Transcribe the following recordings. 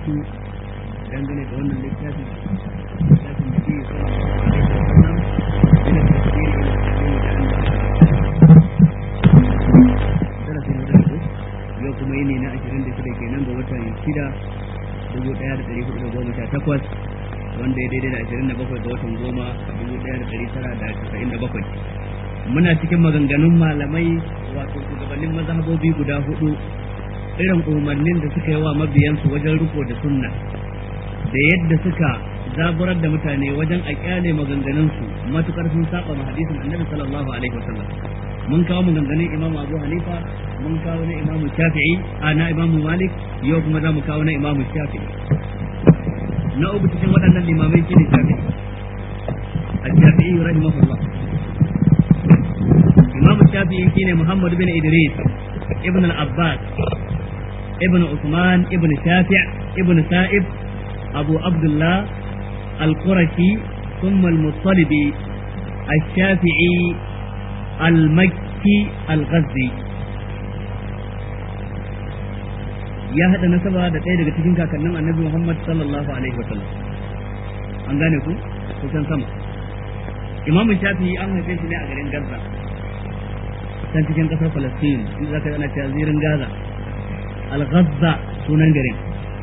karatu dangane da wannan littafi littafin da ke sallallahu alaihi wasallam ila tafsiri ila tafsiri da an darasi na da yau kuma yini na 26 kenan ga watan shida dubu ɗaya da ɗari hudu da goma sha takwas wanda ya daidai da ashirin da bakwai ga watan goma dubu ɗaya da ɗari tara da casa'in da bakwai muna cikin maganganun malamai wato shugabannin mazhabobi guda hudu irin umarnin da suka yi wa mabiyansu wajen riko da sunna da yadda suka zaburar da mutane wajen a kyale maganganunsu matukar sun saba ma hadisin annabi sallallahu alaihi wasallam mun kawo maganganun imamu abu hanifa mun kawo na imamu shafi'i a na imamu malik yau kuma za mu kawo na imamu shafi'i na uku cikin waɗannan limamai shi ne shafi'i a shafi'i rahimahullah imamu shafi'i shine muhammad bin idris ibn al-abbas ibn usman ibn shafi' ibn sa'ib abu abdullah al-qurashi ثم المطلبي الشافعي المكي الغزي ya haɗa nasaba da ɗaya daga cikin kakannin annabi Muhammad sallallahu alaihi wa sallam an gane ku kusan sama Imam Shafi'i an haife shi ne a garin Gaza can cikin ƙasar Palestine in zaka ana cewa zirin Gaza Al-Ghazza sunan garin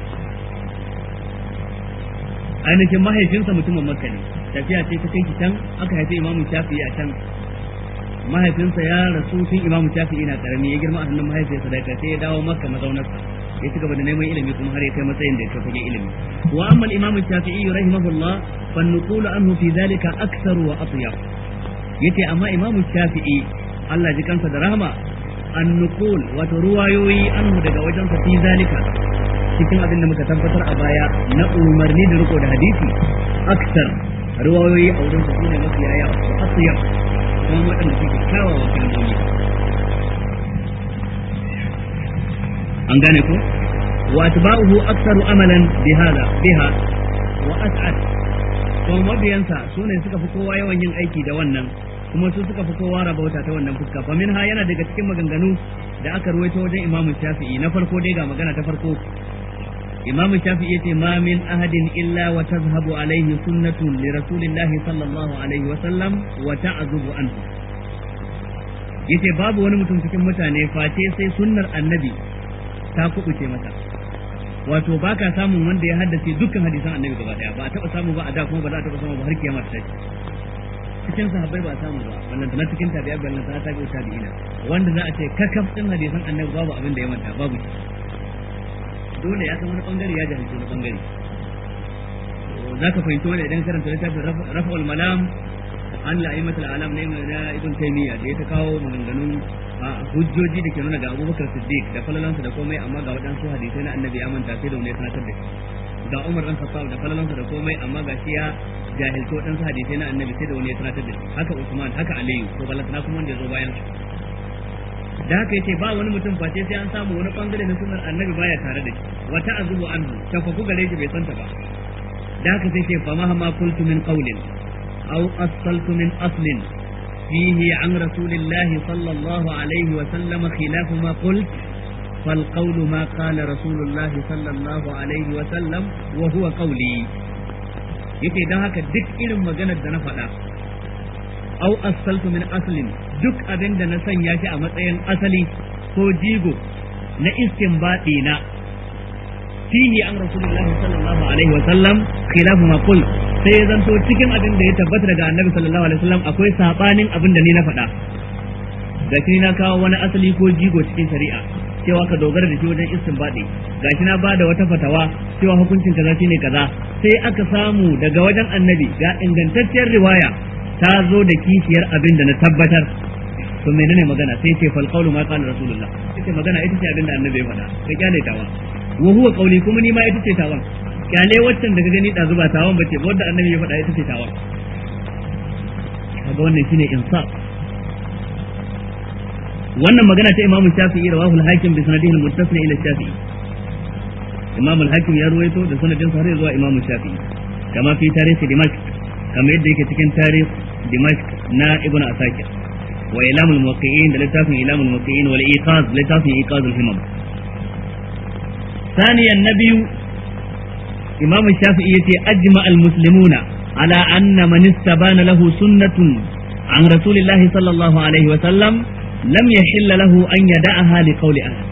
ainihin mahaifinsa mutumin Makka ne tafiya ce ta kai can aka haifi Imam Shafi'i a can mahaifinsa ya rasu tun Imam Shafi'i na karami ya girma a hannun mahaifiyarsa da sai ya dawo Makka mazaunarsa ya ci gaba da neman ilimi kuma har ya kai matsayin da ya kai fagen ilimi wa amma al-imam shafi'i rahimahullah fa nuqulu anhu fi dhalika akthar wa atyab yace amma imam shafi'i Allah ji kansa da rahama an nuqul wato ruwayoyi anhu daga wajen sa fi zalika cikin abin da muka tabbatar a baya na umarni da riko da hadisi akthar ruwayoyi a wurin sa sune mafi yaya wa atyab kuma waɗanda suke kyawawan kalmomi an gane ko wa atba'uhu aktsaru amalan bihada biha wa as'ad to mabiyansa sune suka fi kowa yawan yin aiki da wannan kuma su suka fi kowa rabauta ta wannan fuska fa minha yana daga cikin maganganu da aka ruwaito wajen Imam Shafi'i na farko dai ga magana ta farko Imam Shafi'i yace ma min ahadin illa wa tazhabu alaihi sunnatun li rasulillahi sallallahu alaihi wa sallam wa ta'zubu anhu yace babu wani mutum cikin mutane face sai sunnar annabi ta kubuce masa wato ba ka samun wanda ya haddace dukkan hadisan annabi gaba daya ba a taba samu ba a da kuma ba za a taba samu ba har kiyama ta cikin sahabbai ba a samu ba wannan na cikin tabi'a ballan ta tabi'u tabi'ina wanda za a ce kakaf din hadisan annabi babu abin da ya manta babu shi dole ya san wani bangare ya jahilci wani bangare za ka fahimci wani idan karanta littafin rafa'ul malam an la'imatul alam na ibn taymiya da ya ta kawo maganganun hujjoji da ke nuna ga abubakar siddiq da falalansa da komai amma ga waɗansu hadisai na annabi ya manta sai da wani ya sanatar da shi ga umar dan khattab da falalansa da komai amma ga shi ya jahilci waɗansu hadisai na annabi sai da wani ya sanatar da shi haka usman haka aliyu to balantana kuma wanda ya zo bayan su da haka yace ba wani mutum face sai an samu wani bangare na sunnar annabi baya tare da shi wata azubu anhu tafaku gare shi bai santa ba da haka sai ce fa mahama qultu min qawlin aw asaltu min aslin فيه عن رسول الله صلى الله عليه وسلم خلاف ما قلت فالقول ما قال رسول الله صلى الله عليه وسلم وهو قولي yake don haka duk irin maganar da na faɗa au asaltu min aslin duk abin da na sanya shi a matsayin asali ko jigo na istinbadi na fihi an rasulullah sallallahu alaihi wa sallam khilafu ma qul sai ya zanto cikin abin da ya tabbata daga annabi sallallahu alaihi wasallam akwai sabanin abin da ni na faɗa gashi na kawo wani asali ko jigo cikin shari'a cewa ka dogara da shi wajen istinbadi gashi na bada wata fatawa cewa hukuncin kaza shine kaza sai aka samu daga wajen annabi ga ingantacciyar riwaya ta zo da kishiyar abin da na tabbatar to menene magana sai ce fal qawlu ma qala rasulullah ita magana ita ce abin da annabi ya faɗa ka kyale tawa wa huwa qawli kuma ni ma ita ce tawan kyale waccan daga gani da zuba tawan bace ba wanda annabi ya faɗa ita ce tawan kaga wannan shine insaf wannan magana ta imamu shafi'i rawahu al-hakim bi sanadihi al-muttasil ila shafi'i imam al-hakim ya ruwaito da sanadin sa har zuwa imamu shafi'i kama fi tarihi dimashq kama yadda yake cikin tarihi dimashq na ibnu asakir wa ilamul muwaqqi'in da littafin ilamul muwaqqi'in wal iqaz littafin iqaz al-himam ثانيا النبي imam shafi'i yace ajma al muslimuna ala anna man istabana lahu sunnatun an rasulillahi sallallahu alaihi wa sallam lam yahilla lahu an yada'aha li qawli ahad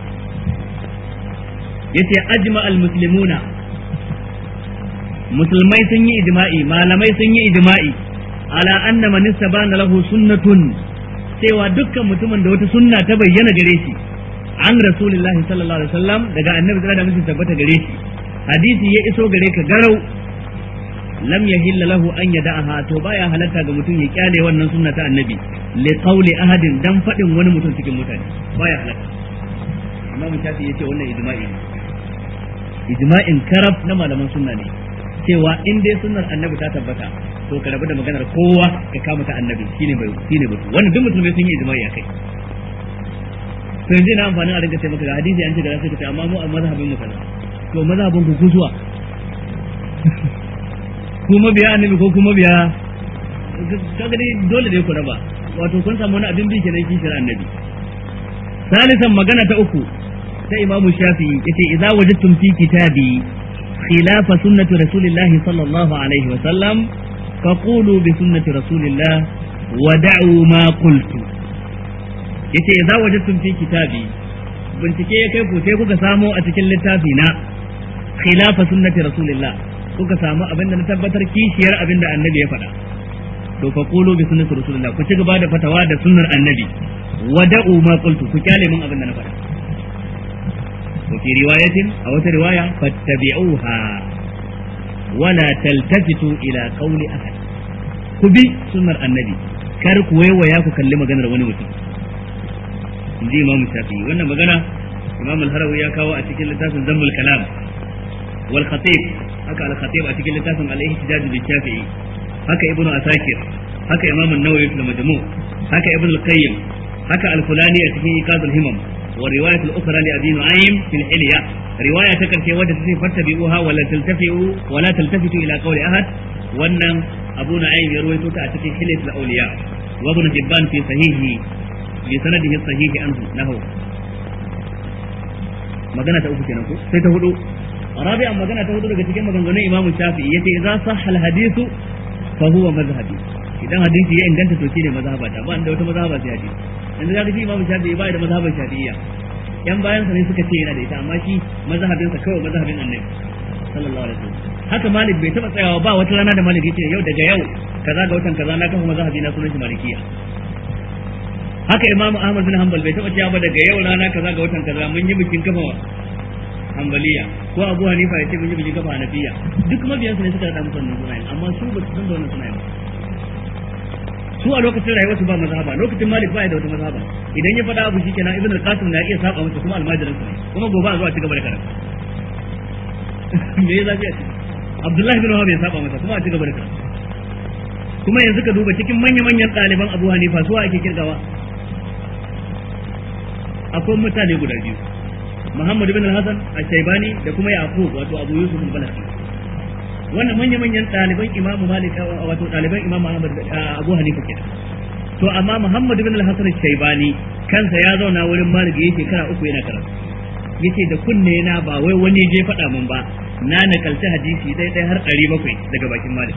yace ajma al muslimuna musulmai sun yi ijma'i malamai sun yi ijma'i ala anna man istabana lahu sunnatun cewa dukkan mutumin da wata sunna ta bayyana gare shi an rasulullahi sallallahu alaihi wasallam daga annabi da mutum tabbata gare shi hadisi ya iso gare ka garau lam yahilla lahu an yada'aha to baya halatta ga mutum ya kyale wannan sunna ta annabi li qawli ahadin dan fadin wani mutum cikin mutane baya halatta imamu shafi yace wannan ijma'i ne ijma'in karab na malaman sunna ne cewa in dai sunnar annabi ta tabbata to ka rabu da maganar kowa ka kama ta annabi shine bai shine batu wannan duk musulmai sun yi ijma'i akai to yanzu na amfani a rinka ce maka ga hadisi an ce da sai ka ce amma mu a mazhabin mu kaza to mazhabin ku kuzuwa ku mabiya annabi ko kuma biya kaga dai dole dai ku raba wato kun samu wani abin bi kenan kishir annabi salisan magana ta uku ta imamu shafi'i yace idza wajadtum fi kitabi خلاف سنة رسول الله صلى الله عليه وسلم فقولوا بسنة رسول الله ودعوا ما قلت yace idza wajadtum fi kitabi bincike ya kai ku sai kuka samo a cikin littafi na khilafa sunnati rasulillah kuka samu abinda na tabbatar kishiyar abinda annabi ya faɗa to fa qulu bi sunnati rasulillah ku ci gaba da fatawa da sunnar annabi wada'u ma qultu ku kyale min abinda na faɗa وفي رواية أو رواية فاتبعوها ولا تلتفتوا إلى قول أحد كبي سنة النبي كارك ويويا كلمة جنر ونوتي دي إمام الشافعي وأنا مجانا إمام الهروي يا كاوا أتكلم لتاسم ذنب الكلام والخطيب هكا الخطيب أتكلم لتاسم على الاحتجاج بالشافعي هكا ابن أساكر هكا إمام النووي في المجموع هكا ابن القيم هكا الفلاني أتكلم إيقاظ الهمم والرواية الأخرى لأبي نعيم في الحلية رواية تكن في وجه فاتبعوها ولا تلتفتوا ولا تلتفتوا إلى قول أحد وأن أبو نعيم يروي توتا في حلية الأولياء وابن جبان في صحيحه بسنده الصحيح عنه له magana ta uku kenan ko sai ta hudu rabi'an magana ta hudu daga cikin maganganun Imam Shafi'i yace idza sahha al-hadithu fa huwa mazhabi idan hadisi ya inganta to shine mazhabata ba da wata mazhaba sai hadisi yanzu ga shi imamu shafi'i bai da mazhabin shafi'iyya yan bayan sa ne suka ce yana da ita amma shi mazhabin sa kawai mazhabin annabi sallallahu alaihi wasallam haka malik bai taba tsayawa ba wata rana da malik yace yau daga yau kaza ga watan kaza na kafa mazhabi na sunan shi malikiya haka imamu ahmad bin hanbal bai taba cewa ba daga yau rana kaza ga watan kaza mun yi bikin kafa hanbaliya ko abu hanifa ya ce mun yi bikin kafa hanafiya duk mabiyansu ne suka rada musu wannan sunayen amma su ba su san da wannan sunayen ba su a lokacin rayuwarsu ba mazhaba lokacin malik ba ya da wata mazhaba idan ya faɗa abu shikenan ibn al-qasim na iya saba masa kuma almajirin sa ne kuma gobe a zuwa ci gaba da karatu me ya zafi a ciki abdullahi bin wahab ya saba masa kuma a ci gaba da karatu kuma yanzu ka duba cikin manya manyan ɗaliban abu hanifa su ake kirgawa akwai mutane guda biyu muhammad bin al-hasan al-shaybani da kuma yaqub wato abu yusuf al-balakhi wannan manya-manyan ɗaliban imamu malik wato ɗaliban imamu ahmad abu hanifa kenan to amma muhammad bin al-hasan shaybani kansa ya zauna wurin malik yayi shekara uku yana karatu yace da kunne na ba wai wani je faɗa min ba na nakalci hadisi dai dai har ɗari bakwai daga bakin malik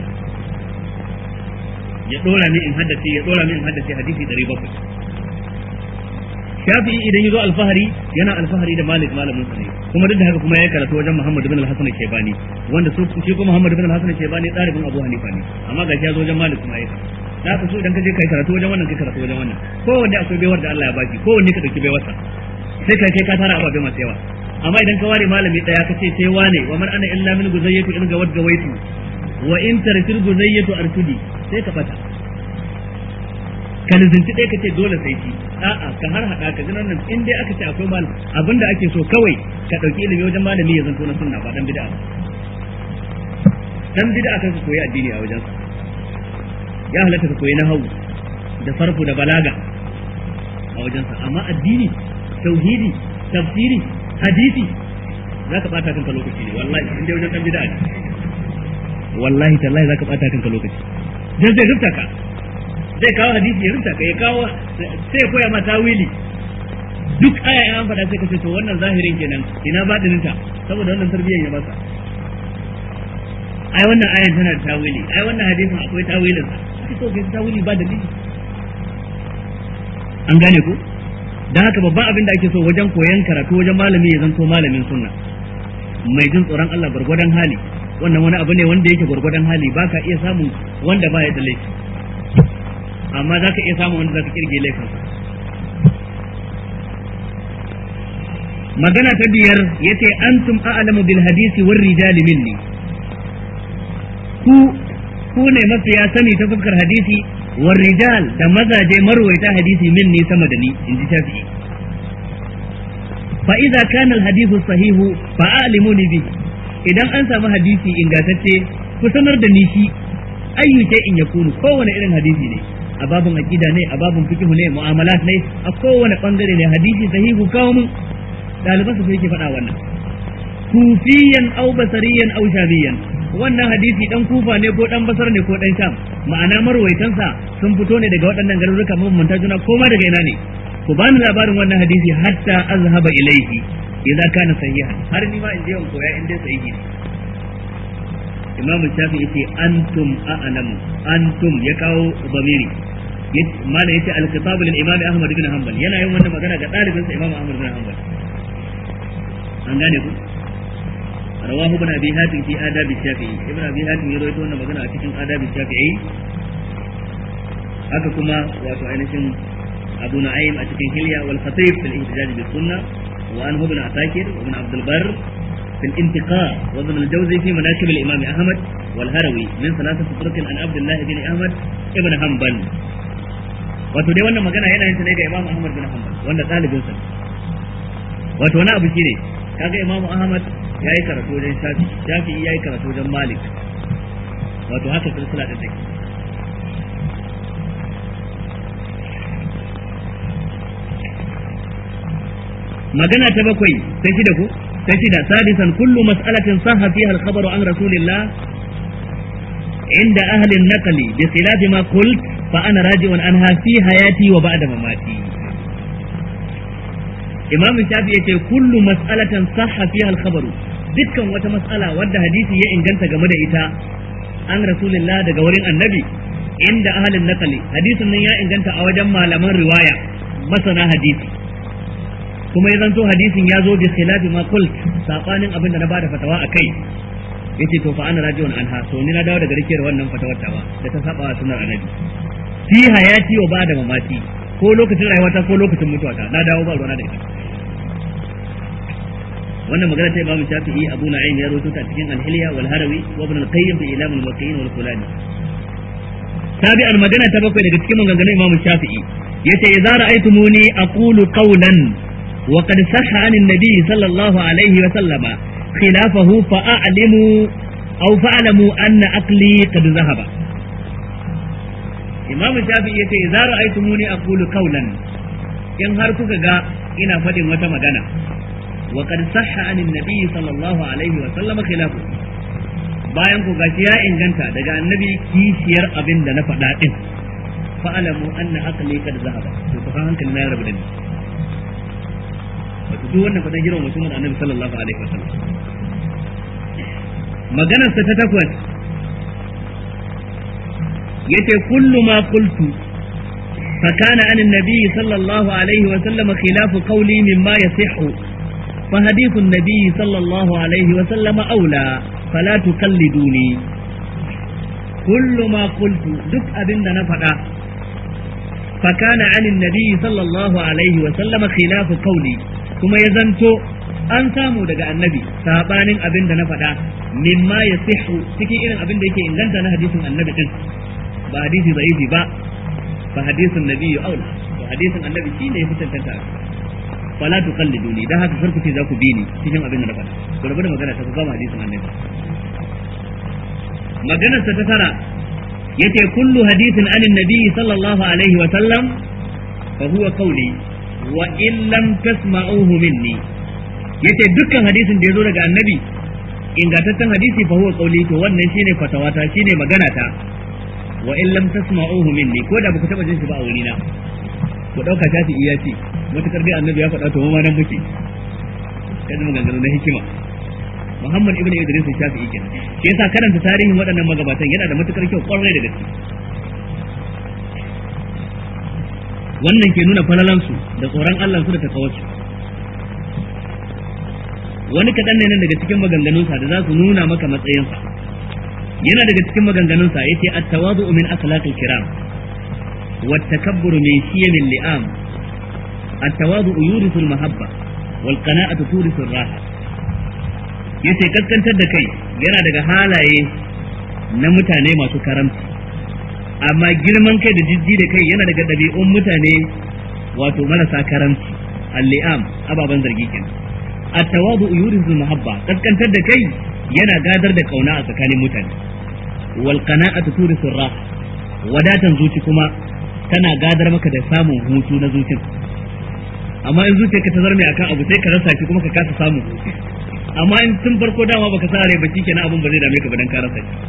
ya ɗora min in haddace ya ɗora min in haddace hadisi ɗari bakwai shafi'i idan ya zo alfahari yana alfahari da malik malamin sa ne kuma duk da haka kuma ya karatu wajen muhammad bin al-hasan al-shaybani wanda su shi kuma muhammad bin al-hasan al-shaybani ɗalibin abu hanifa ne amma ga ya zo wajen malik kuma ya da ka so idan ka je kai karatu wajen wannan kai karatu wajen wannan kowanne akwai baiwar da Allah ya baki kowanne ka dauki baiwarsa sai ka kai ka tara ababe masu yawa amma idan ka ware malami daya ka ce sai wane wa man ana illa min guzayyatu in ga wadga waitu wa in tarfil guzayyatu artudi sai ka fata ka lizinci ɗaya ka ce dole sai shi a'a ka har haɗa ka jinan nan in dai aka ce akwai malam abinda ake so kawai ka ɗauki ilimi wajen malami ya zanto na sunna ba dan bid'a dan bid'a kan koyi addini a wajen ya halatta ka koyi nahawu da sarfu da balaga a wajen sa amma addini tauhidi tafsiri hadisi za ka bata kanka lokaci ne wallahi in dai wajen dan bid'a ne wallahi tallahi za ka bata kanka lokaci dan zai rufta ka zai kawo hadisi ya rinta ka ya kawo sai koya ma tawili duk aya in an faɗa sai ka ce to wannan zahirin kenan ina baɗinin ta saboda wannan tarbiyyar ya basa ai wannan ayan tana da tawili ai wannan hadisin akwai tawilin sa kake so kai tawili ba dalili an gane ku dan haka babban abin da ake so wajen koyon karatu wajen malami ya zanto malamin sunna mai jin tsoron Allah gwargwadon hali wannan wani abu ne wanda yake gwargwadon hali ba ka iya samun wanda ba ya da laifi amma za ka iya samun wanda za ka kirge laifin magana ta biyar ya ce antum a'lamu bil hadisi war rijali minni ku ku ne mafiya sani ta fuskar hadisi war rijal da mazaje marwaita hadisi minni sama da ni in ji shafi'i fa idza kana al hadithu sahihu fa a'limuni bihi idan an samu hadisi ingantacce ku sanar da ni shi ayyu in yakunu kowane irin hadisi ne a babun aqida ne a babun fiqh ne mu'amalat ne a kowane bangare ne hadisi sahihu kawo mun daliban su yake faɗa wannan kufiyan aw basariyan aw shabiyan wannan hadisi dan kufa ne ko dan basar ne ko dan sham ma'ana marwaitansa sun fito ne daga waɗannan garuruka mabambanta juna ko ma daga ina ne ku bani labarin wannan hadisi hatta azhaba ilaihi idza kana sahihan har ni ma in je in koya in dai sahihi ne Imam Shafi yace antum a'lamu antum ya kawo zamiri mala yace al-khitab lil Imam Ahmad bin Hanbal yana yin wannan magana ga dalibinsa Imam Ahmad bin Hanbal an gane ku rawahu ibn abi hatim fi adab shafi'i ibn abi hatim ya rawaito wannan magana a cikin adab shafi'i haka kuma wato ainihin abu na'im a cikin hilya wal khatib fil ihtijaj bis sunnah وعنه ابن عساكر وابن عبد البر في الانتقاء وابن الجوزي في مناكب الإمام أحمد والهروي من ثلاثة طرق عن عبد الله بن أحمد ابن حنبل wato dai wannan magana yana yin ta ne ga Imam Ahmad bin Hanbal wanda ɗalibin sa wato wani abu shine kaga Imam Ahmad yayi karatu wajen Shafi Shafi yayi karatu wajen Malik wato haka silsila ta take magana ta bakwai ta shida ko ta shida sadisan kullu mas'alatin sahha fiha al-khabaru an rasulillah inda ahli an-naql bi khilaf ma qult fa ana raji'un anha fi hayati wa ba'da mamati imam shafi yace kullu mas'alatin sahha fiha al-khabaru dukkan wata mas'ala wadda hadisi ya inganta game da ita an rasulillah daga wurin annabi inda ahli an-naql hadisin nan ya inganta a wajen malaman riwaya masana hadisi kuma ya zanto hadisin ya zo bi khilafi ma qult sabanin abin da na bada fatawa akai yace to fa ana rajiun anha to ni na dawo daga rikiyar wannan fatawar tawa da ta saba wa sunnar annabi fi hayati wa ba'da mamati ko lokacin rayuwata ko lokacin mutuwata na dawo ba ruwana da ita wannan magana ta Imam Shafi'i Abu Na'im ya rawaito ta cikin Al-Hilya wal Harawi wa Ibn Al-Qayyim fi Ilam al-Muwaqqi'in wal Fulani tabi'an magana ta bakwai daga cikin maganganun Imam Shafi'i yace idza ra'aytumuni aqulu qawlan وقد صح عن النبي صلى الله عليه وسلم خلافه فأعلموا أو فأعلموا أن عقلي قد ذهب إمام الشافعي يقول إذا رأيتموني أقول قولا إن هركك جاء إن فدم وتمدنا وقد صح عن النبي صلى الله عليه وسلم خلافه bayan ku gashi ya inganta daga annabi kishiyar abin da na faɗa din fa'alamu anna aqli kad zahaba to ku hankali na rabu da ni wato duk wannan fadan girma mutumin annabi sallallahu alaihi wasallam maganar sa ta takwas yace kullu ma qultu fa kana an annabi sallallahu alaihi wasallam khilafu qawli mimma yasihhu fa hadithu annabi sallallahu alaihi wasallam aula fala tuqalliduni kullu ma qultu duk abinda na faɗa فكان عن النبي صلى الله عليه وسلم خلاف قولي kuma ya zanto an samu daga annabi sabanin abin da na faɗa mimma ya sihu cikin irin abin da yake inganta na hadisin annabi din ba hadisi zaifi ba ba hadisin nabi ya aula ba hadisin annabi shi ne ya fi tantanta fala tuqalliduni dan haka farku ce za ku bi ni cikin abin da na faɗa ku rabu da magana ta ku gama hadisin annabi maganar ta ta tara yace kullu hadithin anin nabi sallallahu alaihi wa sallam fa huwa qawli wa in lam tasma'uhu minni yace dukkan hadisin da yazo daga annabi ingantaccen hadisi fa huwa qawli to wannan shine fatawata shine magana ta wa in lam tasma'uhu minni ko da baku taba jin shi ba a wurina ku dauka tafi iya ce matukar dai annabi ya faɗa to mu ma nan muke kada maganganu na hikima Muhammad ibn Idris Shafi'i kenan shi yasa karanta tarihin waɗannan magabatan yana da matukar kyau kwarai da gaske wannan ke nuna falalansu da tsoron Allah su da takawarsu wani kaɗan ne nan daga cikin maganganunsa da za su nuna maka matsayinsa yana daga cikin maganganunsa ya ce at-tawadu min akhlaqil kiram wa takabburu min shiyamil li'am at-tawadu yurisu al-mahabba wal qana'atu turisu ar-raha yace kaskantar da kai yana daga halaye na mutane masu karamci amma girman kai da jijji da kai yana daga ɗabi'un mutane wato marasa karamci al-li'am ababan zargi kenan at-tawadu yurisu mahabba kaskantar da kai yana gadar da kauna a tsakanin mutane wal qana'atu turisu rah wadatan zuci kuma tana gadar maka da samun hutu na zuci amma in zuciyarka ta zarme akan abu sai ka rasa shi kuma ka kasa samu amma in tun farko dama baka sa rai ba shikenan abun ba zai dame ka ba dan ka rasa shi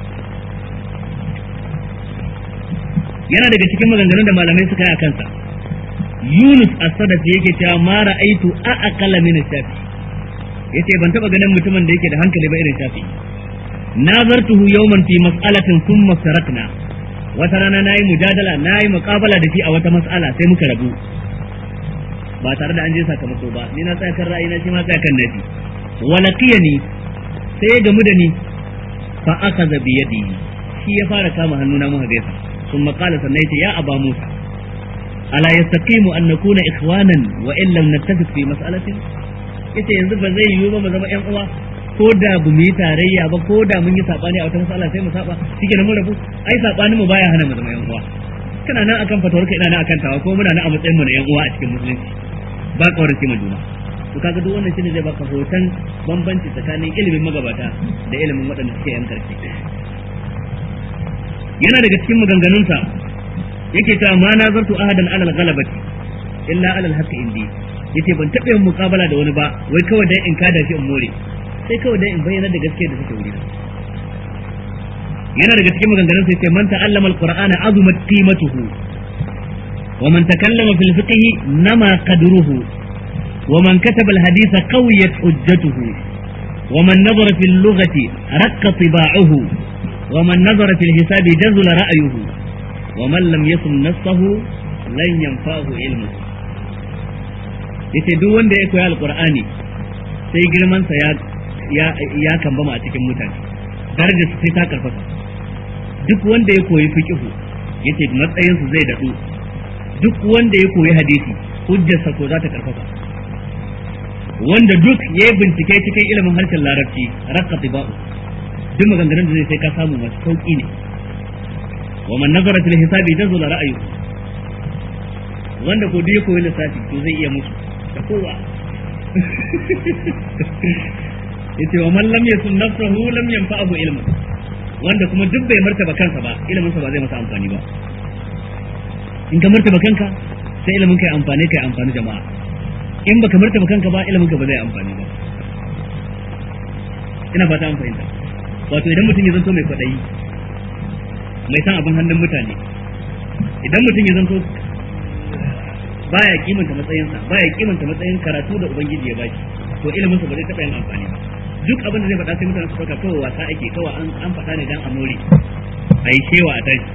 yana daga cikin maganganun da malamai suka yi a kansa Yunus as-Sadafi yake cewa ma ra'aitu a aqala min shafi yace ban taba ganin mutumin da yake da hankali ba irin shafi nazartuhu yawman fi mas'alatin thumma sarakna wata rana nayi mujadala nayi muqabala da shi a wata mas'ala sai muka rabu ba tare da an je sakamako ba ni na tsaya kan ra'ayi na shi ma tsaya kan nafi walaqiyani sai ya gamu da ni fa akhadha bi yadi shi ya fara kama hannuna muka gaisa ثم قال سنيت يا أبا موسى ألا يستقيم أن نكون إخوانا وإن لم نتفق في مسألة yace yanzu ba zai yiwu ba mu zama ƴan uwa ko da bu mu yi tarayya ba ko da mun yi sabani a wata masala sai mu saba shike mun rabu ai sabanin mu baya hana mu zama ƴan uwa kana nan akan fatawar ka ina nan akan tawa ko muna nan a matsayin mu na ƴan uwa a cikin musulunci ba kaurace mu juna to kaga duk wannan shine zai baka hoton bambanci tsakanin ilimin magabata da ilimin waɗanda suke yan karshe yana daga cikin maganganunsa yake ta ma na zartu ahadan alal ghalabati illa alal haqqi indi yace ban taɓa yin muƙabala da wani ba wai kawai dai in kada shi in more sai kawai dai in bayyana da gaskiya da take wurina yana daga cikin maganganunsa yace man ta'allama alqur'ana azumat qimatuhu wa man takallama fil fiqhi nama qadruhu wa man kataba alhaditha qawiyat hujjatuhu wa man nazara fil lughati raqqa tiba'uhu ومن نظر في الحساب جزل رأيه ومن لم يصم نفسه لن ينفعه علمه yace duk wanda ya koya alqur'ani sai girmansa ya ya ya kambama a cikin mutane darajar sai ta karfafa duk wanda ya koyi fiqhu yace matsayin su zai dadu duk wanda ya koyi hadisi hujjarsa ko za ta karfafa wanda duk ya bincike cikin ilimin harshen larabci raqqa tibau duk maganganun da zai sai ka samu masu sauki ne wa man nazara fil hisabi jazula ra'ayu wanda ko duk ya koyi lissafi to zai iya musu da kowa yace wa man lam yasun nafsahu lam yanfa'ahu ilmu wanda kuma duk bai martaba kansa ba ilimin sa ba zai masa amfani ba in ka martaba kanka sai ilimin kai amfani kai amfani jama'a in baka martaba kanka ba ilimin ka ba zai amfani ba ina fata an fahimta wato idan mutum ya zanto mai kwaɗayi mai san abin hannun mutane idan mutum ya zanto baya kimanta matsayinsa baya kimanta matsayin karatu da ubangiji ya baki to ilimin sa ba zai taɓa yin amfani ba duk abin da zai faɗa sai mutane su ɗauka kawai wasa ake kawai an an faɗa ne dan a more a yi shewa a tashi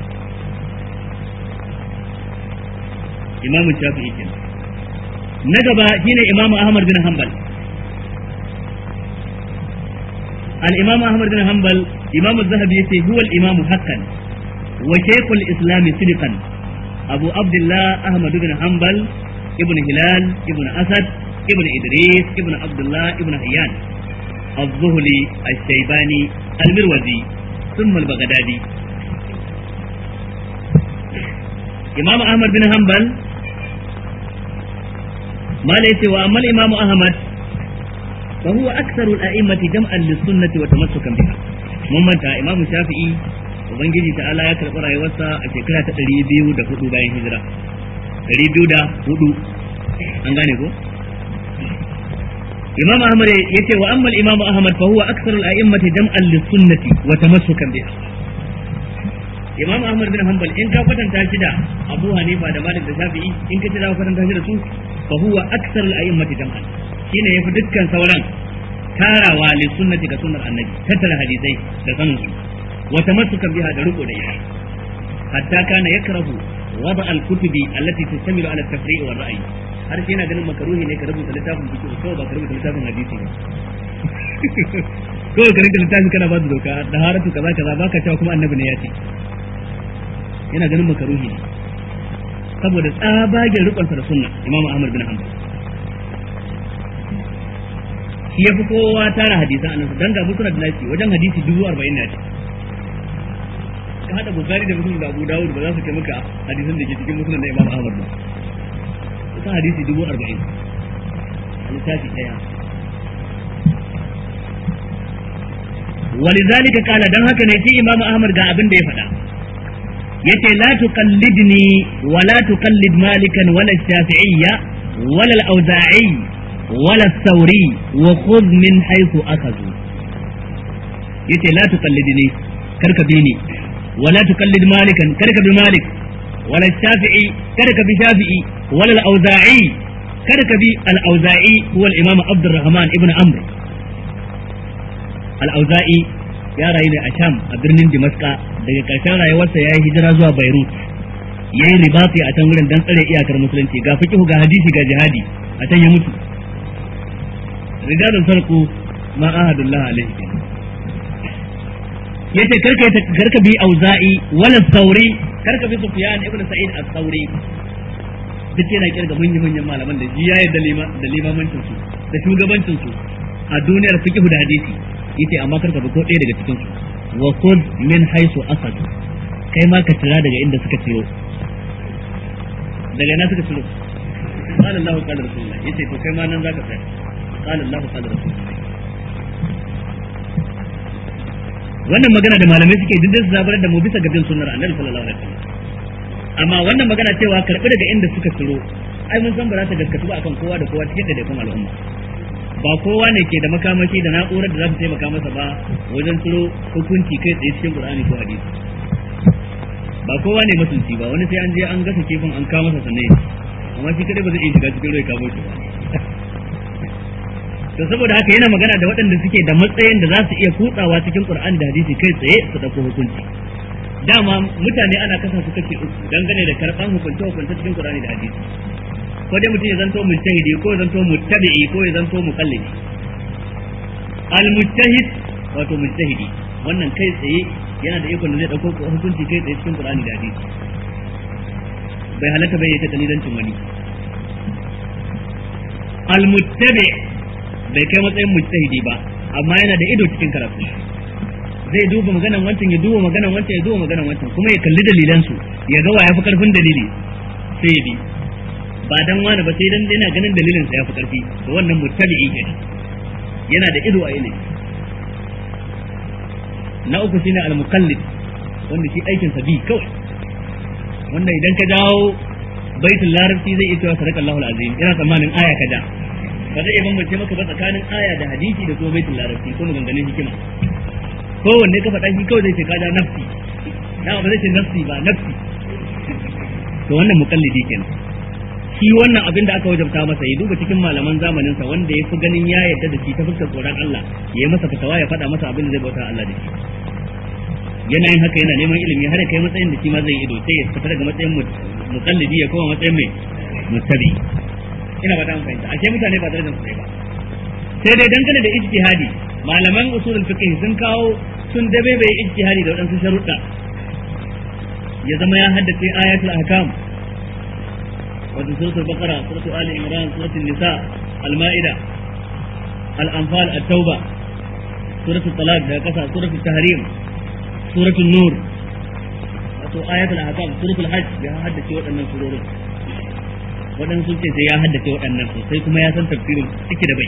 imamu shafi'i kenan na gaba shine imamu ahmad bin hanbal الإمام أحمد بن حنبل إمام الذهبي يتي هو الإمام حقا وشيخ الإسلام صدقا أبو عبد الله أحمد بن حنبل ابن هلال ابن أسد ابن إدريس ابن عبد الله ابن حيان الظهلي الشيباني المروزي ثم البغدادي إمام أحمد بن حنبل ما ليس وأما الإمام أحمد فهو أكثر الأئمة جمعا للسنة وتمسكا بها mun manta imamu shafi'i ubangiji ta'ala ya karɓi rayuwarsa a shekara ta ɗari biyu da hudu bayan hijira ɗari biyu da hudu an gane ko imam ahmad ya ce wa amma imam ahmad fa huwa aktharul a'immati jam'an lis-sunnati wa tamassukan biha imam ahmad bin hanbal in ka kwatanta shi da abu hanifa da malik da shafi'i in ka ce za ka kwatanta shi da su fa huwa aktharul a'immati jam'an shine yafi dukkan sauran tarawa li sunnati ga sunnar annabi tattara hadisai da sanin su wa tamassukan biha da riko da ita hatta kana yakrahu wada al-kutubi allati tastamilu ala at-tafri'i wa ar-ra'yi har sai yana ganin makaruhi ne ka rubuta littafin fiqh ko ba ka rubuta littafin hadisi ba ko ka rubuta littafin kana ba da doka da haratu kaza kaza baka cewa kuma annabi ne ya ce yana ganin makaruhi ne saboda tsabagen rikonsa da sunna imamu ahmad bin hanbal shi ya fi kowa tara hadisan annabi dan ga musnad da nasi wajen hadisi dubu arba'in na ce ka hada bukari da muslim da abu dawud ba za su kai maka hadisan da ke cikin musnad da imamu ahmad ba kusan hadisi dubu arba'in a littafi ɗaya ولذلك قال dan haka ne shi imamu ahmad ga abin da ya faɗa yace la tuqallidni wa la tuqallid malikan wala shafi'iyya wala al-awza'i wala al-thawri wa khudh min haythu akhadhu yace la tuqallidni karka bi ni wala tuqallid malikan karka bi malik wala shafi'i karka bi shafi'i wala al-awza'i karka bi al-awza'i huwa al-imam abdurrahman ibn amr al-awza'i ya rayu ne a Sham a birnin Dimaska daga ƙarshen rayuwarsa ya yi hijira zuwa Beirut ya yi ribati a can wurin don tsare iyakar musulunci ga fiqhu ga hadisi ga jihadi a can ya mutu rijalun sarku ma ahadullah alaihi yace karka karka bi auza'i wala sauri karka bi sufyan ibn sa'id as-sauri duk yana kirga manyan manyan malaman da ya yarda da limamancin su da shugabancin su a duniyar fiqhu da hadisi yace amma karka bi ko ɗaya daga cikin su wa khudh min haythu asad kai ma ka tira daga inda suka ciyo daga ina suka ciro qala Allahu qala rasulullah yace to kai ma nan zaka tsaya qala Allahu qala rasulullah wannan magana da malamai suke dindin su zabar da mu bisa ga bin sunnar annabi sallallahu alaihi wasallam amma wannan magana cewa karbi daga inda suka ciro ai mun san ba za ta gaskatu ba akan kowa da kowa cikin daidaikun al'umma ba kowa ne ke da makamashi da na'urar da za ta taimaka masa ba wajen turo hukunci kai tsaye cikin Qur'ani ko hadisi ba kowa ne masunci ba wani sai an je an gasa kifin an kawo masa sannan amma shi kadai ba zai iya shiga cikin ruwa kamo shi ba to saboda haka yana magana da waɗanda suke da matsayin da za su iya kutsawa cikin Qur'ani da hadisi kai tsaye su dauko hukunci dama mutane ana kasa su kace uku dangane da karban hukunce hukunce cikin Qur'ani da hadisi ko dai mutum ya zanto mujtahidi ko ya zanto muttabi'i ko ya zanto muqallidi al mujtahid wato mujtahidi wannan kai tsaye yana da ikon da zai dauko hukunci kai tsaye cikin Qur'ani da hadisi bai halaka bai yake dalilancin wani al muttabi bai kai matsayin mujtahidi ba amma yana da ido cikin karatu zai duba maganan wancan ya duba maganan wancan ya duba maganan wancan kuma ya kalli dalilansu ya ga wa ya fi karfin dalili sai ya bi ba dan wani ba sai dan yana ganin dalilin sa yafi karfi to wannan muttabi'i kenan yana da ido a ilimi na uku shine al-muqallid wanda shi aikin sa bi kawai wanda idan ka dawo baitul larabci zai iya cewa sadaka Allahu azim ina tsammanin aya kaza ba zai bambance maka ba tsakanin aya da hadisi da kuma baitul larabci ko maganganun hikima kowanne ka faɗa shi kawai zai ce kaza nafsi na ba zai ce nafsi ba nafsi to wannan muqallidi kenan shi wannan abin da aka wajabta masa ya duba cikin malaman zamaninsa wanda ya fi ganin ya yarda da shi ta fuskar tsoron Allah ya yi masa fatawa ya faɗa masa abin da zai bauta Allah da shi yana yin haka yana neman ilimi har kai matsayin da shi ma zai ido sai ya fita daga matsayin mukallidi ya koma matsayin mai mustabi ina ba ta fahimta ashe mutane ba darajar su ba sai dai dangane da ijtihadi malaman usulul fiqh sun kawo sun dabe bai ijtihadi da wadansu sharuɗa ya zama ya haddace ayatul ahkam wato suratul baqara suratul ali imran suratul nisa al-ma'ida al-anfal at-tauba suratul talaq da kasa suratul tahrim suratul nur wato ayatul ahkam suratul hajj ya haddace waɗannan surorin waɗannan sun ce sai ya haddace waɗannan sosai kuma ya san tafsirin ciki da bai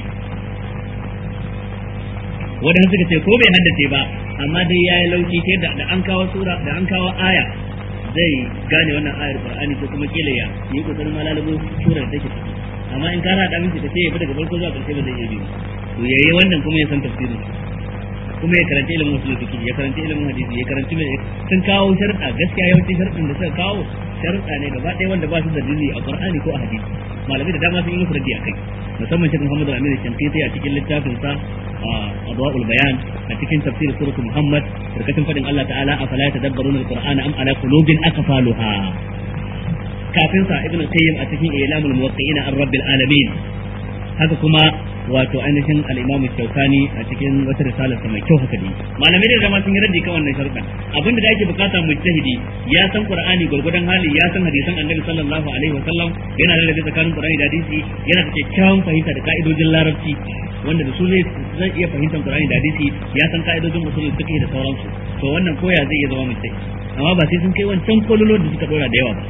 waɗannan suka ce ko bai haddace ba amma dai ya yi lauki ta yadda da an kawo sura da an kawo aya zai gane wannan ayar qur'ani ko kuma kila ya yi kokarin malalabo sura da take ciki amma in ka hada miki ta ce ya bi daga farko zuwa ƙarshe ba zai iya bi to yayi wannan kuma ya san tafsirin kuma ya karanci ilimin usul fiqh ya karanci ilimin hadisi ya karanci mai sun kawo sharuɗa gaskiya yawanci sharuɗin da suka kawo sharuɗa ne gaba ɗaya wanda ba su da dalili a Qur'ani ko a hadisi malamai da dama sun yi musu raddi akai musamman Sheikh Muhammad Al-Amin Shankiti a cikin littafin sa Adwa'ul Bayan a cikin tafsir suratu Muhammad barkatun fadin Allah ta'ala afala yatadabbaruna al-Qur'ana am ala qulubin aqfaluha kafin sa Ibn Qayyim a cikin Ilamul Muwaqqi'ina ar-Rabbil Alamin haka kuma wato ainihin al-Imam Shawkani a cikin wata risalar sa mai kyau haka dai malamai da dama sun yi raddi kan wannan sharuɗan abinda da ake bukata mujtahidi ya san Qur'ani gurgudan hali ya san hadisan Annabi sallallahu alaihi wa sallam yana da rabe tsakanin Qur'ani da hadisi yana da kyakkyawan fahimta da ka'idojin larabci wanda da su zai zai iya fahimtar Qur'ani da hadisi ya san ka'idojin usulul fiqh da sauransu to wannan koya zai iya zama mujtahidi amma ba sai sun kai wancan kololo da suka dora da yawa ba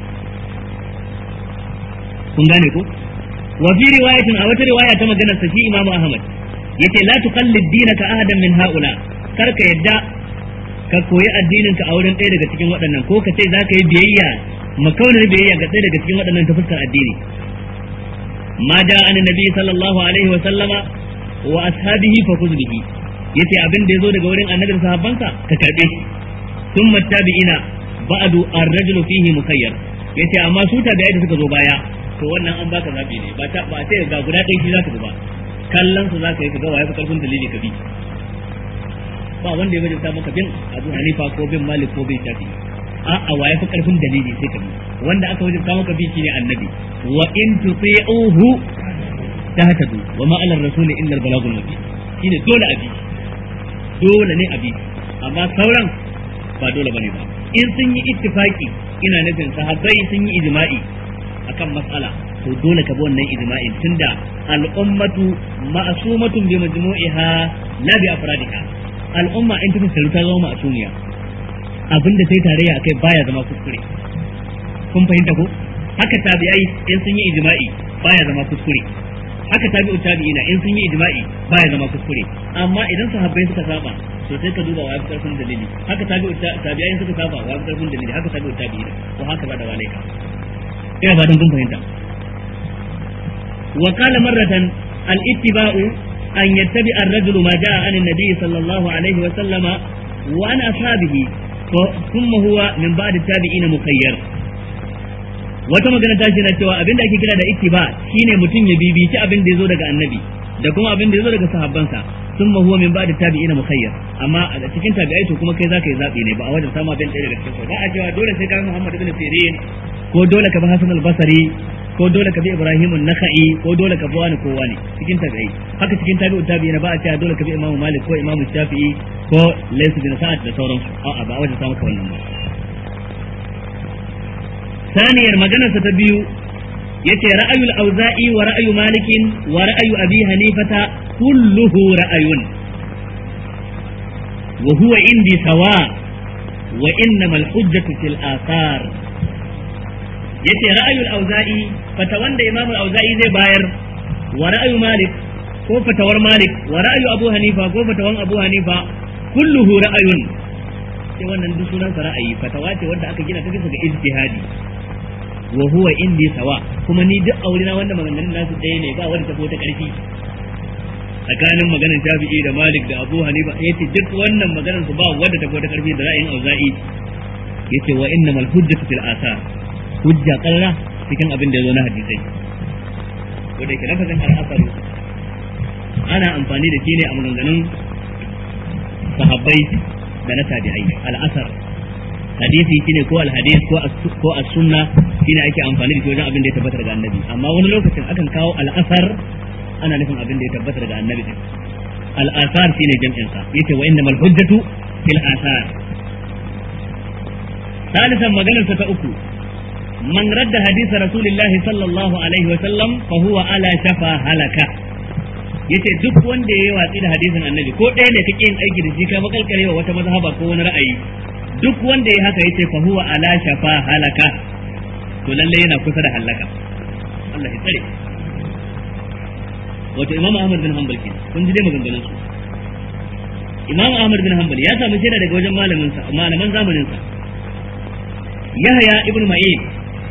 kun gane ko wa fi riwayatin a wata riwaya ta maganar sa shi Imam Ahmad yace la tuqallid dinaka ahadan min haula kar ka yadda ka koyi addinin ka a wurin ɗaya daga cikin waɗannan ko ka ce za ka yi biyayya makaunar biyayya ga ɗaya daga cikin waɗannan ta fuskar addini ma da an nabi sallallahu alaihi wa sallama wa ashabihi fa khudh bihi yace abin da yazo daga wurin annabi da sahabbansa ka karbe shi thumma tabi'ina ba'du ar-rajulu fihi mukayyar yace amma su tabi'ai da suka zo baya to wannan an baka zabi ne ba ta ba sai ga guda ɗaya shi zaka ba kallon su zaka yi ka ga waye fa karfin dalili ka bi ba wanda ya wajabta maka bin Abu Hanifa ko bin Malik ko bin Shafi a a waye fa karfin dalili sai ka bi wanda aka wajabta maka bi shine annabi wa in tuti'uhu tahtadu wa ma ala rasuli illa al balagul mubin shine dole abi dole ne abi amma sauran ba dole bane ba in sun yi ittifaki ina nufin sahabbai sun yi ijma'i akan mas'ala to dole ka bi wannan ijma'in tunda al'ummatu ma'sumatun bi majmu'iha la bi afradiha al'umma in ta tsaro ta zama ma'sumiya abinda sai tarayya akai baya zama kuskure kun fahimta ko haka tabi'ai in sun yi ijma'i baya zama kuskure haka tabi'u tabi'ina in sun yi ijma'i baya zama kuskure amma idan sahabbai suka saba to sai ka duba wa karfin dalili haka tabi'u tabi'ai suka saba wa karfin dalili haka tabi'u tabi'ina ko haka ba da walaika ina fatan kun fahimta wa qala marratan al ittiba'u an yattabi ar-rajulu ma ja'a an an-nabi sallallahu alaihi wa sallama wa an ashabihi thumma huwa min ba'd at-tabi'in mukayyar wata magana ta shi na cewa abinda ake kira da ittiba shine mutum ya bibici abin da yazo daga annabi da kuma abin da yazo daga sahabbansa sun huwa min ba'da tabi'ina mukhayyar amma a cikin tabi'ai to kuma kai zaka yi zabi ne ba a wajen sama bin ɗaya daga cikin ba a cewa dole sai ka Muhammad ibn Sirin ko dole ka bi Hasan al-Basri ko dole ka bi Ibrahim an-Nakhai ko dole ka bi wani ko wani cikin tabi'ai haka cikin tabi'u tabi'ina ba a cewa dole ka bi Imam Malik ko Imam Shafi'i ko Layth bin Sa'ad da sauransu a'a ba a wajen sama ka wannan ba ثانيا مجنة تبيو yace ra'ayul auza'i wa ra'ayu malikin wa ra'ayu abi hanifata kulluhu ra'ayun wa huwa indi sawa wa innamal hujjatu fil athar yace ra'ayul auza'i fata wanda imam auza'i zai bayar wa ra'ayu malik ko fatawar malik wa ra'ayu abu hanifa ko fatawan abu hanifa kulluhu ra'ayun sai wannan duk sunan ra'ayi fatawa ce wanda aka gina ta bisa ga ijtihadi wa huwa indi sawa kuma ni duk aurena wanda maganganun nasu ɗaya ne ba wanda ta ta ƙarfi tsakanin maganar Shafi'i da Malik da Abu Hanifa yace duk wannan maganar su ba wanda ta ta ƙarfi da ra'ayin Auza'i yace wa innamal hujjatu fil asar hujja qarra cikin abin da ya zo na hadisai wanda yake lafazin al-asar ana amfani da shi ne a maganganun sahabbai da na tabi'ai al-asar hadisi shine ko al-hadis ko ko as-sunna shine ake amfani da shi wajen abin da ya tabbata daga annabi amma wani lokacin akan kawo al-asar ana nufin abin da ya tabbata daga annabi din al-asar shine jam'in sa yace wa innamal hujjatu fil asar ثالثا مجالس تأكل من رد حديث رسول الله صلى الله عليه وسلم فهو على شفا هلكة yace duk wanda ya yi watsi da hadisin annabi ko ɗaya ne kake yin aiki da shi ka makalkarewa wata mazhaba ko wani ra'ayi duk wanda ya haka yace fa huwa ala shafa halaka to lalle yana kusa da halaka Allah ya tsare wato Imam Ahmad bin Hanbal ke kun ji dai maganganun su Imam Ahmad bin Hanbal ya samu shaida daga wajen malamin sa malaman zamanin sa Yahya ibn Ma'in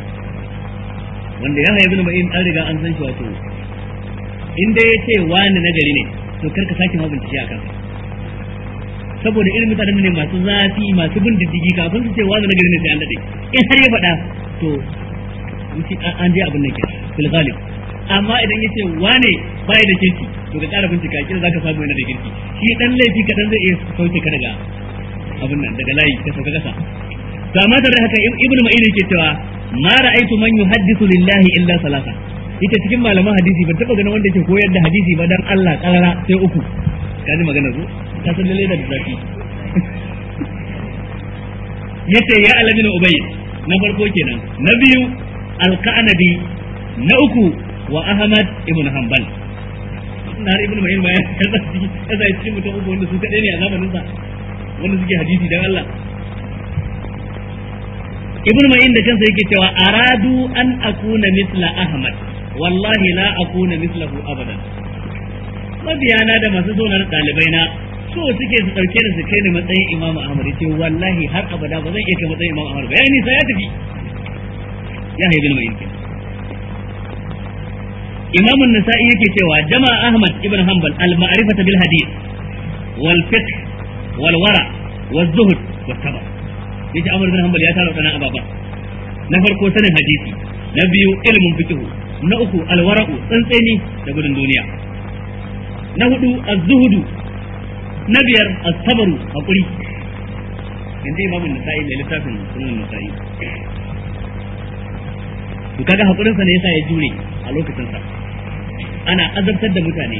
wanda Yahya ibn Ma'in an riga an san shi wato in dai yace wani nagari ne to karka sake ma bincike akan saboda irin mutanen ne masu zafi masu bin diddigi kafin su ce wani na gari ne sai an dade in har ya faɗa to an je abin nan ke fil ghalib amma idan yace wane bai da kirki to ka ƙara bincika kira zaka samu yana da kirki shi dan laifi kadan zai iya sauke ka daga abin nan daga layi ka sauka kasa to amma da haka ibnu ma'in yake cewa ma ra'aytu man yuhaddithu lillahi illa salasa ita cikin malaman hadisi ban taba ganin wanda yake koyar da hadisi ba dan Allah karara sai uku kaji magana zo ka san lalle da zafi yace ya alamin ubay na farko kenan na biyu alqanabi na uku wa ahmad ibn hanbal na har ibn ma'in ma ya kaza cikin mutum uku wanda su kadai ne a zamanin sa wanda suke hadisi dan Allah ibn ma'in da kansa yake cewa aradu an akuna misla ahmad wallahi la akuna mislahu abadan mabiyana da masu zo na dalibai na so suke su dauke da su kai ni matsayin imam ahmad yace wallahi har abada ba zan iya kai matsayin imam ahmad ba yayi nisa ya tafi ya haibul ma'in imam an-nasa'i yake cewa jama'a ahmad ibn hanbal al-ma'rifata bil hadith wal fiqh wal wara wal zuhd wat tabar yace Amr bin Hanbal ya tara wadannan ababa na farko sanin hadisi na biyu ilimin fiqh na uku alwara'u tsantseni da gudun duniya na hudu az-zuhudu na biyar as-sabru hakuri inda Imam Nasa'i mai littafin sunan Nasa'i to kaga hakurin sa ne yasa ya jure a lokacin sa ana azabtar da mutane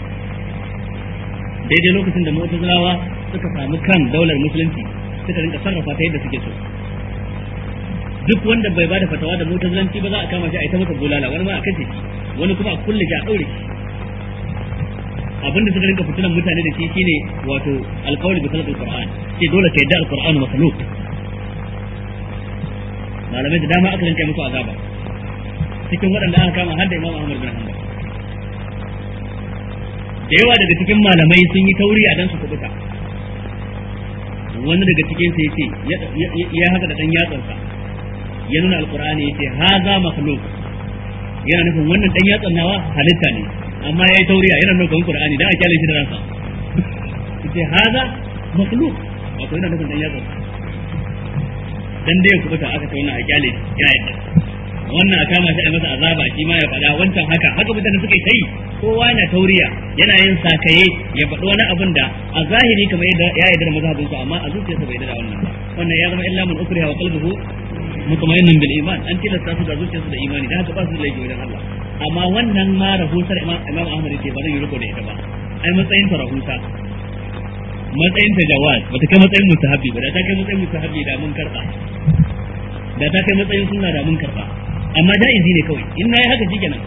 daidai lokacin da mu'tazilawa suka samu kan daular musulunci suka rinka sarrafa ta yadda suke so duk wanda bai bada fatawa da mutazilanci ba za a kama shi a ita masa bulala wani ma a kashe shi wani kuma a kulle shi a daure shi abinda suka rinka fitinan mutane da shi shine wato alqawli bi salatul qur'an ce dole ka yadda alqur'anu makhluq malamai da dama aka rinka musu azaba cikin waɗanda aka kama har da Imam Ahmad bin Hanbal da yawa daga cikin malamai sun yi tauri a dan su kubuta wani daga cikin sa yace ya haka da dan yatsansa ya nuna alqur'ani yace haza makhluq yana nufin wannan dan yatsan nawa halitta ne amma yayi tauriya yana nuna kan qur'ani dan a kyale shi da ransa yace haza makhluq wato yana nufin dan yatsan dan dai ku bata aka tauna a kyale ya yadda wannan a kama shi a masa azaba shi ma ya faɗa wancan haka haka mutane suka yi tai kowa yana tauriya yana yin sakaye ya faɗi wani abin da a zahiri kamar yadda ya yarda da mazhabin su amma a zuciyarsa bai yarda da wannan ba wannan ya zama illa man ukriha wa qalbuhu mutmainnan bil iman an tilasta su da zuciyarsu da imani da haka ba su da laifi wajen Allah amma wannan ma rahusar Imam Ahmad ce ba zan yi riko da ita ba ai matsayin ta rahusa matsayin ta jawaz bata kai matsayin mustahabi ba da ta kai matsayin mustahabi da mun karba da ta kai matsayin sunna da mun karba amma ja'izi ne kawai in nayi haka shikenan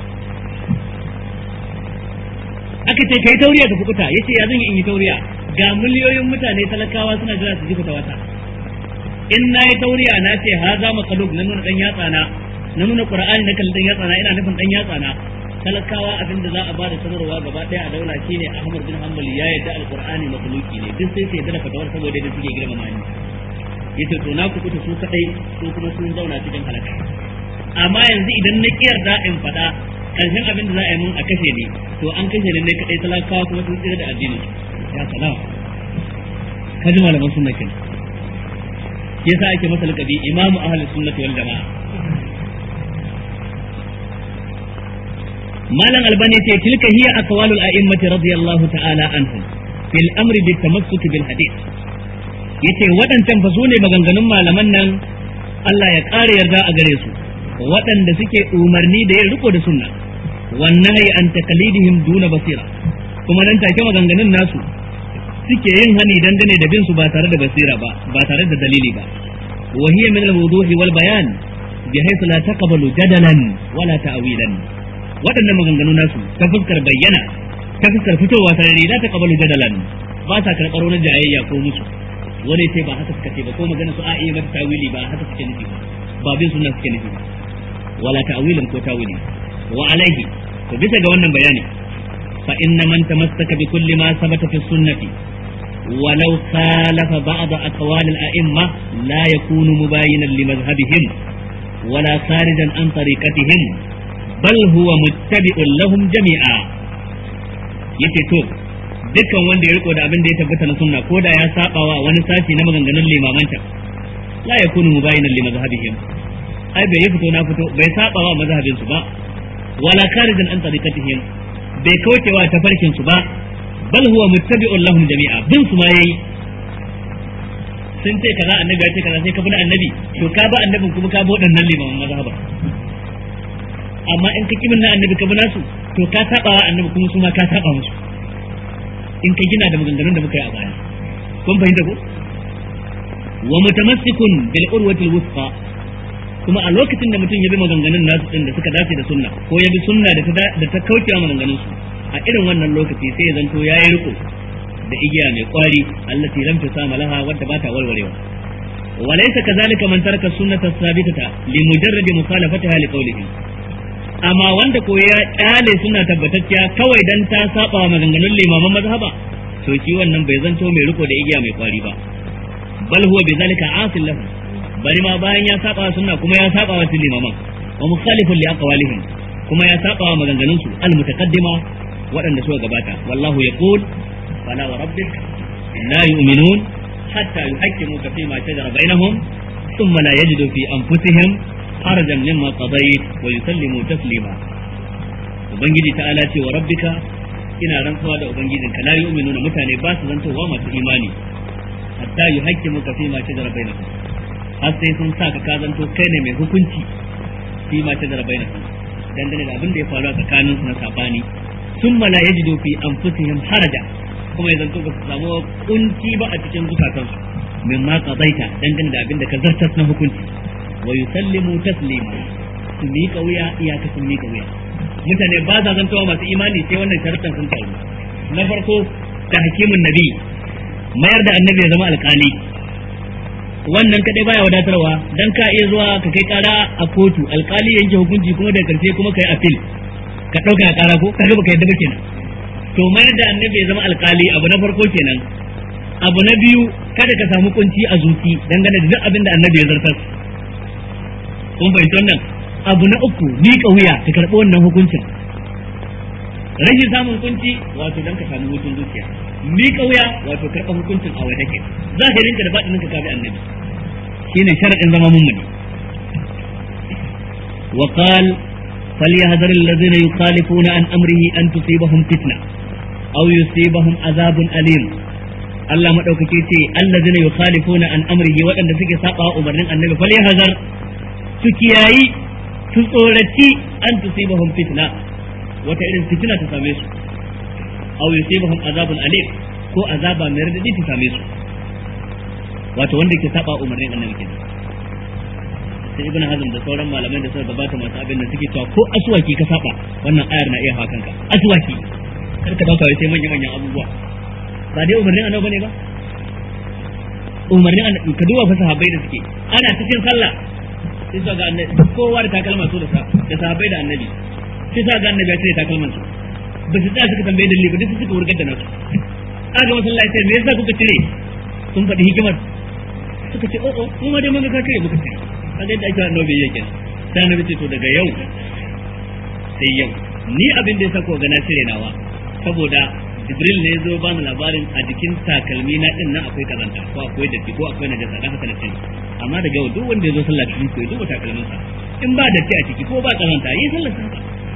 aka ce kai tauriya ka fukuta yace ya zan yi in yi tauriya ga miliyoyin mutane talakawa suna jira su ji fita wata in nayi tauriya na ce ha za makaluk na nuna dan yatsa na na nuna qur'ani na kallon dan yatsa na ina nufin dan yatsa na talakawa abin da za a bada sanarwa gaba daya a daula shine Ahmad bin Hanbal ya yarda alqur'ani makhluki ne duk sai sai da fatawar saboda da suke girmama ni yace to na kuɓuta su kadai su kuma sun zauna cikin halaka amma yanzu idan na kiyar da in faɗa karshen abin da za a yi mun a kashe ne to an kashe ne kadai talakawa kuma sun tsira da addini ya salam ka ji malaman sunna kin yasa ake masa lakabi imamu ahlus sunnati wal jamaa malam albani ce tilka hiya aqwalul a'immati radiyallahu ta'ala anhum fil amri bit tamassuk bil hadith yace waɗancan fa sune maganganun malaman nan Allah ya ƙara yarda a gare su waɗanda suke umarni da yin riko da sunna wannan yi an takalidihim duna basira kuma nan take maganganun nasu suke yin hani dangane da bin su ba tare da basira ba ba tare da dalili ba wa hiya min al-wuduh wal bayan bi haythu la taqbalu jadalan wala ta'wilan waɗannan maganganu nasu ta fuskar bayyana ta fuskar fitowa sarari la taqbalu jadalan ba sa karɓar wani jayayya ko musu wani sai ba haka suka ce ba ko magana su a iya mata tawili ba haka suke nufi ba ba bin sunna suke nufi ba wala ta'wilin ko tawili wa alaihi to bisa ga wannan bayani fa inna man tamassaka bi kulli ma sabata fi sunnati ولو خالف بعض أقوال الأئمة لا يكون مباينا لمذهبهم ولا خارجا عن طريقتهم بل هو متبع لهم جميعا yace to dukkan wanda ya riko da abin da ya tabbata na sunna ko da ya sabawa wani sashi na maganganun limamanta la yakunu mubayinan li mazhabihim ai bai fito na fito bai sabawa mazhabin su ba wala kharijan an tariqatihim bai kaucewa tafarkin su ba bal huwa muttabi'un lahum jami'a bin su ma yayi sun ce kaza annabi ya ce kaza sai ka bi annabi to ka ba annabin kuma ka bi waɗannan limaman mazhaba amma in ka kimin na annabi ka bi nasu to ka saba wa annabi kuma su ma ka saba musu in ka gina da maganganun da muka yi a baya kun fahimta ko wa mutamassikun bil urwatil wusqa kuma a lokacin da mutum ya bi maganganun nasu din da suka dace da sunna ko ya bi sunna da ta da ta kauce wa maganganun su a irin wannan lokaci sai ya zanto yayi riko da igiya mai kwari allati lam tusama laha wadda ba ta walwarewa وليس كذلك من ترك السنة الثابتة لمجرد مخالفتها لقوله amma wanda ko ya kyale suna tabbatacciya kawai dan ta saba wa maganganun limaman mazhaba to shi wannan bai zanto mai riko da igiya mai kwari ba bal huwa bizalika asil lahu bari ma bayan ya saba sunna kuma ya saba wa limaman wa mukhalifun li aqwalihim kuma ya saba wa maganganun su al mutaqaddima waɗanda suka gabata wallahu yaqul fala wa rabbik la yu'minun hatta yuhaqqimuka fi ma shajara bainahum thumma la yajidu fi anfusihim harajan mimma qadayt wa yusallimu taslima ubangiji ta'ala ce wa rabbika ina rantsuwa da ubangijinka la yu'minuna mutane ba su zantowa masu imani hatta yuhaqqimuka fi ma shajara bainahum har sai sun sa ka ka zanto kai ne mai hukunci fi ma shajara bainahum dangane da abin da ya faru a tsakanin su na sabani thumma la yajidu fi anfusihim haraja kuma ya zanto ba su samu kunci ba a cikin zukatansu mimma qadaita dangane da abin da ka zartas na hukunci wa yusallimu taslima su miƙa wuya iyaka sun miƙa wuya mutane ba za zantowa masu imani sai wannan sharuɗan sun taru na farko ta hakimin nabi mayar da annabi ya zama alƙali wannan kadai baya wadatarwa dan ka iya zuwa ka kai kara a kotu alƙali yanke hukunci kuma da karshe kuma kai appeal ka ɗauka kara ko kaga baka yadda ba kenan to mayar da annabi ya zama alƙali abu na farko kenan abu na biyu kada ka samu kunci a zuci dangane da duk abin da annabi ya zartar kun fahimci wannan abu na uku miƙa wuya ka karɓi wannan hukuncin rashin samun kunci wato dan ka samu hutun zuciya miƙa wuya wato karɓa hukuncin a wai take zahirinka da baɗinin ka kabi annabi shine sharadin zama mummuni wa qal فليحذر الذين يخالفون عن أمره أن تصيبهم فتنة أو يصيبهم عذاب أليم Allah madaukake ce allazina yukhalifuna an amrihi waɗanda suke saba umarnin annabi fal yahzar su kiyayi su tsoraci an tusibahum fitna wata irin fitina ta same su aw yusibahum azabun alim ko azaba mai radadi ta same su wato wanda ke saba umarnin annabi kenan sai ibn hazm da sauran malamai da suka gabata masu abin da suke cewa ko aswaki ka saba wannan ayar na iya hawa kanka aswaki kar ka dauka sai manyan manyan abubuwa ba dai umarnin annabi bane ba umarnin annabi ka duba fa sahabbai da suke ana cikin sallah sai su ga annabi kowa da takalma su da sa da sahabbai da annabi sai sa ga annabi ya cire takalman su ba su tsaya suka tambaye dalili ba duk suka wurgar da nasu aka masallaci sai me yasa kuka cire sun faɗi hikimar suka ce o'o mu ma dai mun ga ka cire muka cire kaga yadda ake annabi yake sai annabi ce to daga yau sai yau ni abin da ya sako ga na cire nawa saboda jibril ne zo bani labarin a jikin takalmi na din nan akwai kazanta ko akwai datti ko akwai najasa dan haka na cire amma daga yau duk wanda ya zo sallah cikin ku ya duba takalmin sa in ba datti a ciki ko ba kazanta yi sallar sa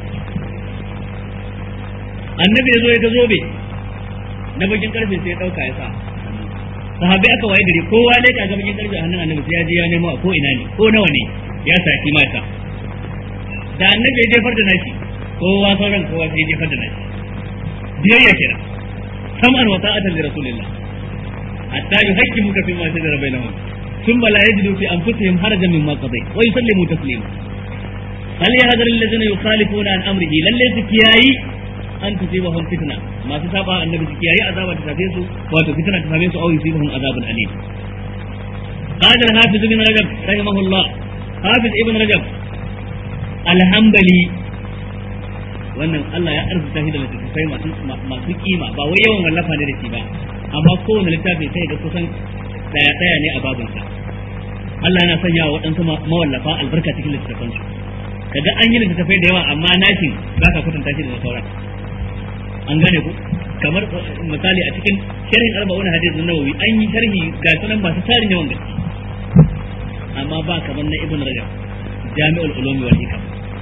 annabi ya zo ya ga zobe na bakin karfe sai ya dauka ya sa sahabbai aka waye gari kowa ne ka ga bakin karfe a hannun annabi sai ya je ya nemo a ko ina ne ko nawa ne ya saki mata da annabi ya jefar da nashi kowa sauran kowa sai ya jefar da nashi biyayya kira sam'an wa ta'atan li rasulillah hatta yuhaqqimuka fi ma shajara bainahum thumma la yajidu fi anfusihim harajan mimma qadayt wa yusallimu taslima hal yahdharu alladhina yukhalifuna an amrihi lalle su kiyayi an tusibahum fitna masu saba annabi su kiyayi azaba ta tafe su wato fitna ta tafe su au yusibahum azabun alim قال الحافظ ابن رجب رحمه الله حافظ ابن رجب الحنبلي wannan Allah ya arzuta shi da littattafai masu masu kima ba wai yawan wallafa ne da shi ba amma kowane littafi sai ga kusan daya daya ne a babinsa Allah yana sanya wa waɗansu mawallafa albarka cikin littattafan su kaga an yi littattafai da yawa amma nashin ba ka kwatanta shi da sauran an gane ku kamar misali a cikin sharhin arba'un hadith na nawawi an yi sharhi ga sunan masu tarin yawan gaske amma ba kamar na ibn rajab jami'ul ulumi wal hikam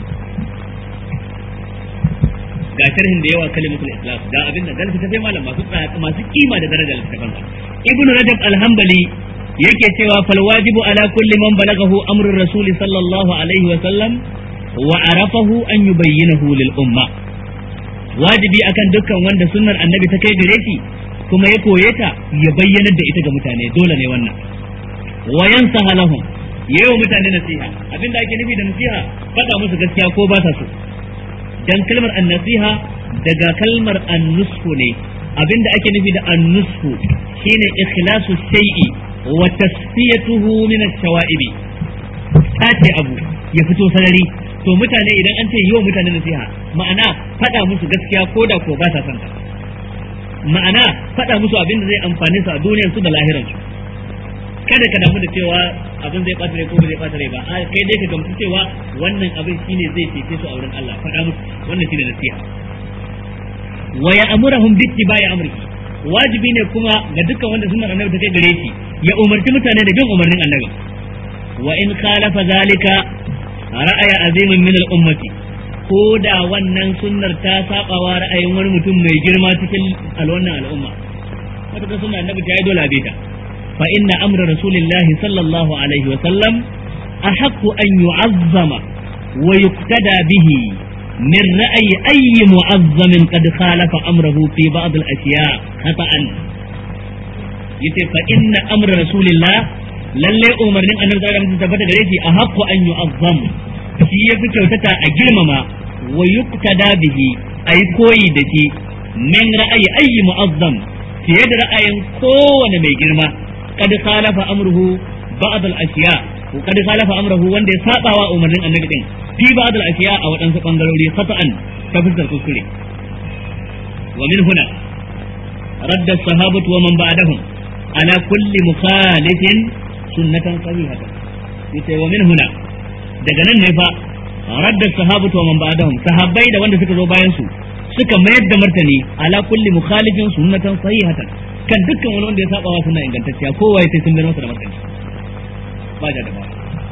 ga sharhin da yawa kalimatul islam ga abin da dan tafi malam masu masu kima da daraja littafin ibn rajab al-hanbali yake cewa fal wajibu ala kulli man balagahu amrur rasul sallallahu alaihi wa sallam wa arafahu an yubayyinahu lil umma wajibi akan dukkan wanda sunnar annabi ta kai gare shi kuma ya koye ta ya bayyanar da ita ga mutane dole ne wannan wa yansaha lahum yayi wa mutane nasiha abinda ake nufi da nasiha faɗa musu gaskiya ko ba ta so dan kalmar annasiha daga kalmar annushu ne abinda ake nufi da annushu shine ikhlasu shay'i wa tasfiyatuhu min ash-shawa'ibi tace abu ya fito sarari to mutane idan an ce yiwa mutane nasiha ma'ana faɗa musu gaskiya ko da ko ba ta son ta ma'ana faɗa musu abin da zai amfane su a duniyar su da lahiran su kada ka damu da cewa abin zai ɓata rai ko ba zai ɓata rai ba a kai dai ka gamsu cewa wannan abin shine zai cece su a wurin Allah faɗa musu wannan shine nasiha wa ya'muruhum bi ittiba'i amrihi wajibi ne kuma ga dukkan wanda sunnar annabi ta kai gare shi ya umarci mutane da bin umarnin annabi wa in khalafa zalika ra'aya azimin min al-ummati ko da wannan sunnar ta sabawa ra'ayin wani mutum mai girma cikin alwannan al'umma wata ta sunna annabi ta yi dole a bita fa inna amra rasulillahi sallallahu alaihi wa sallam ahaqqu an yu'azzama wa yuqtada bihi من رأي أي معظم قد خالف أمره في بعض الأشياء خطأ yace fa inna amra rasulillah lalle umarnin annabi sallallahu alaihi wasallam tabbata gare shi a haqqu an yu'azzam shi yafi kyautata a girmama wa yuqtada bihi ayi koyi da shi min ra'ayi ayyi mu'azzam fiye da ra'ayin kowane mai girma kad khalafa amruhu ba'd al-ashiya ko kad khalafa amruhu wanda ya sabawa umarnin annabi din fi ba'd al-ashiya a wadansu bangarori khata'an ta fuskar kuskure wa min huna radda as-sahabatu wa man ba'dahum ala kulli mukhalifin sunnatan sahihatan yace wa min huna daga nan ne fa radda sahabatu wa man ba'dahum sahabbai da wanda suka zo bayan su suka mayar da martani ala kulli mukhalifin sunnatan sahihatan kan dukkan wani wanda ya saba wa sunna ingantacciya kowa ya sai sun mayar masa da martani ba da ba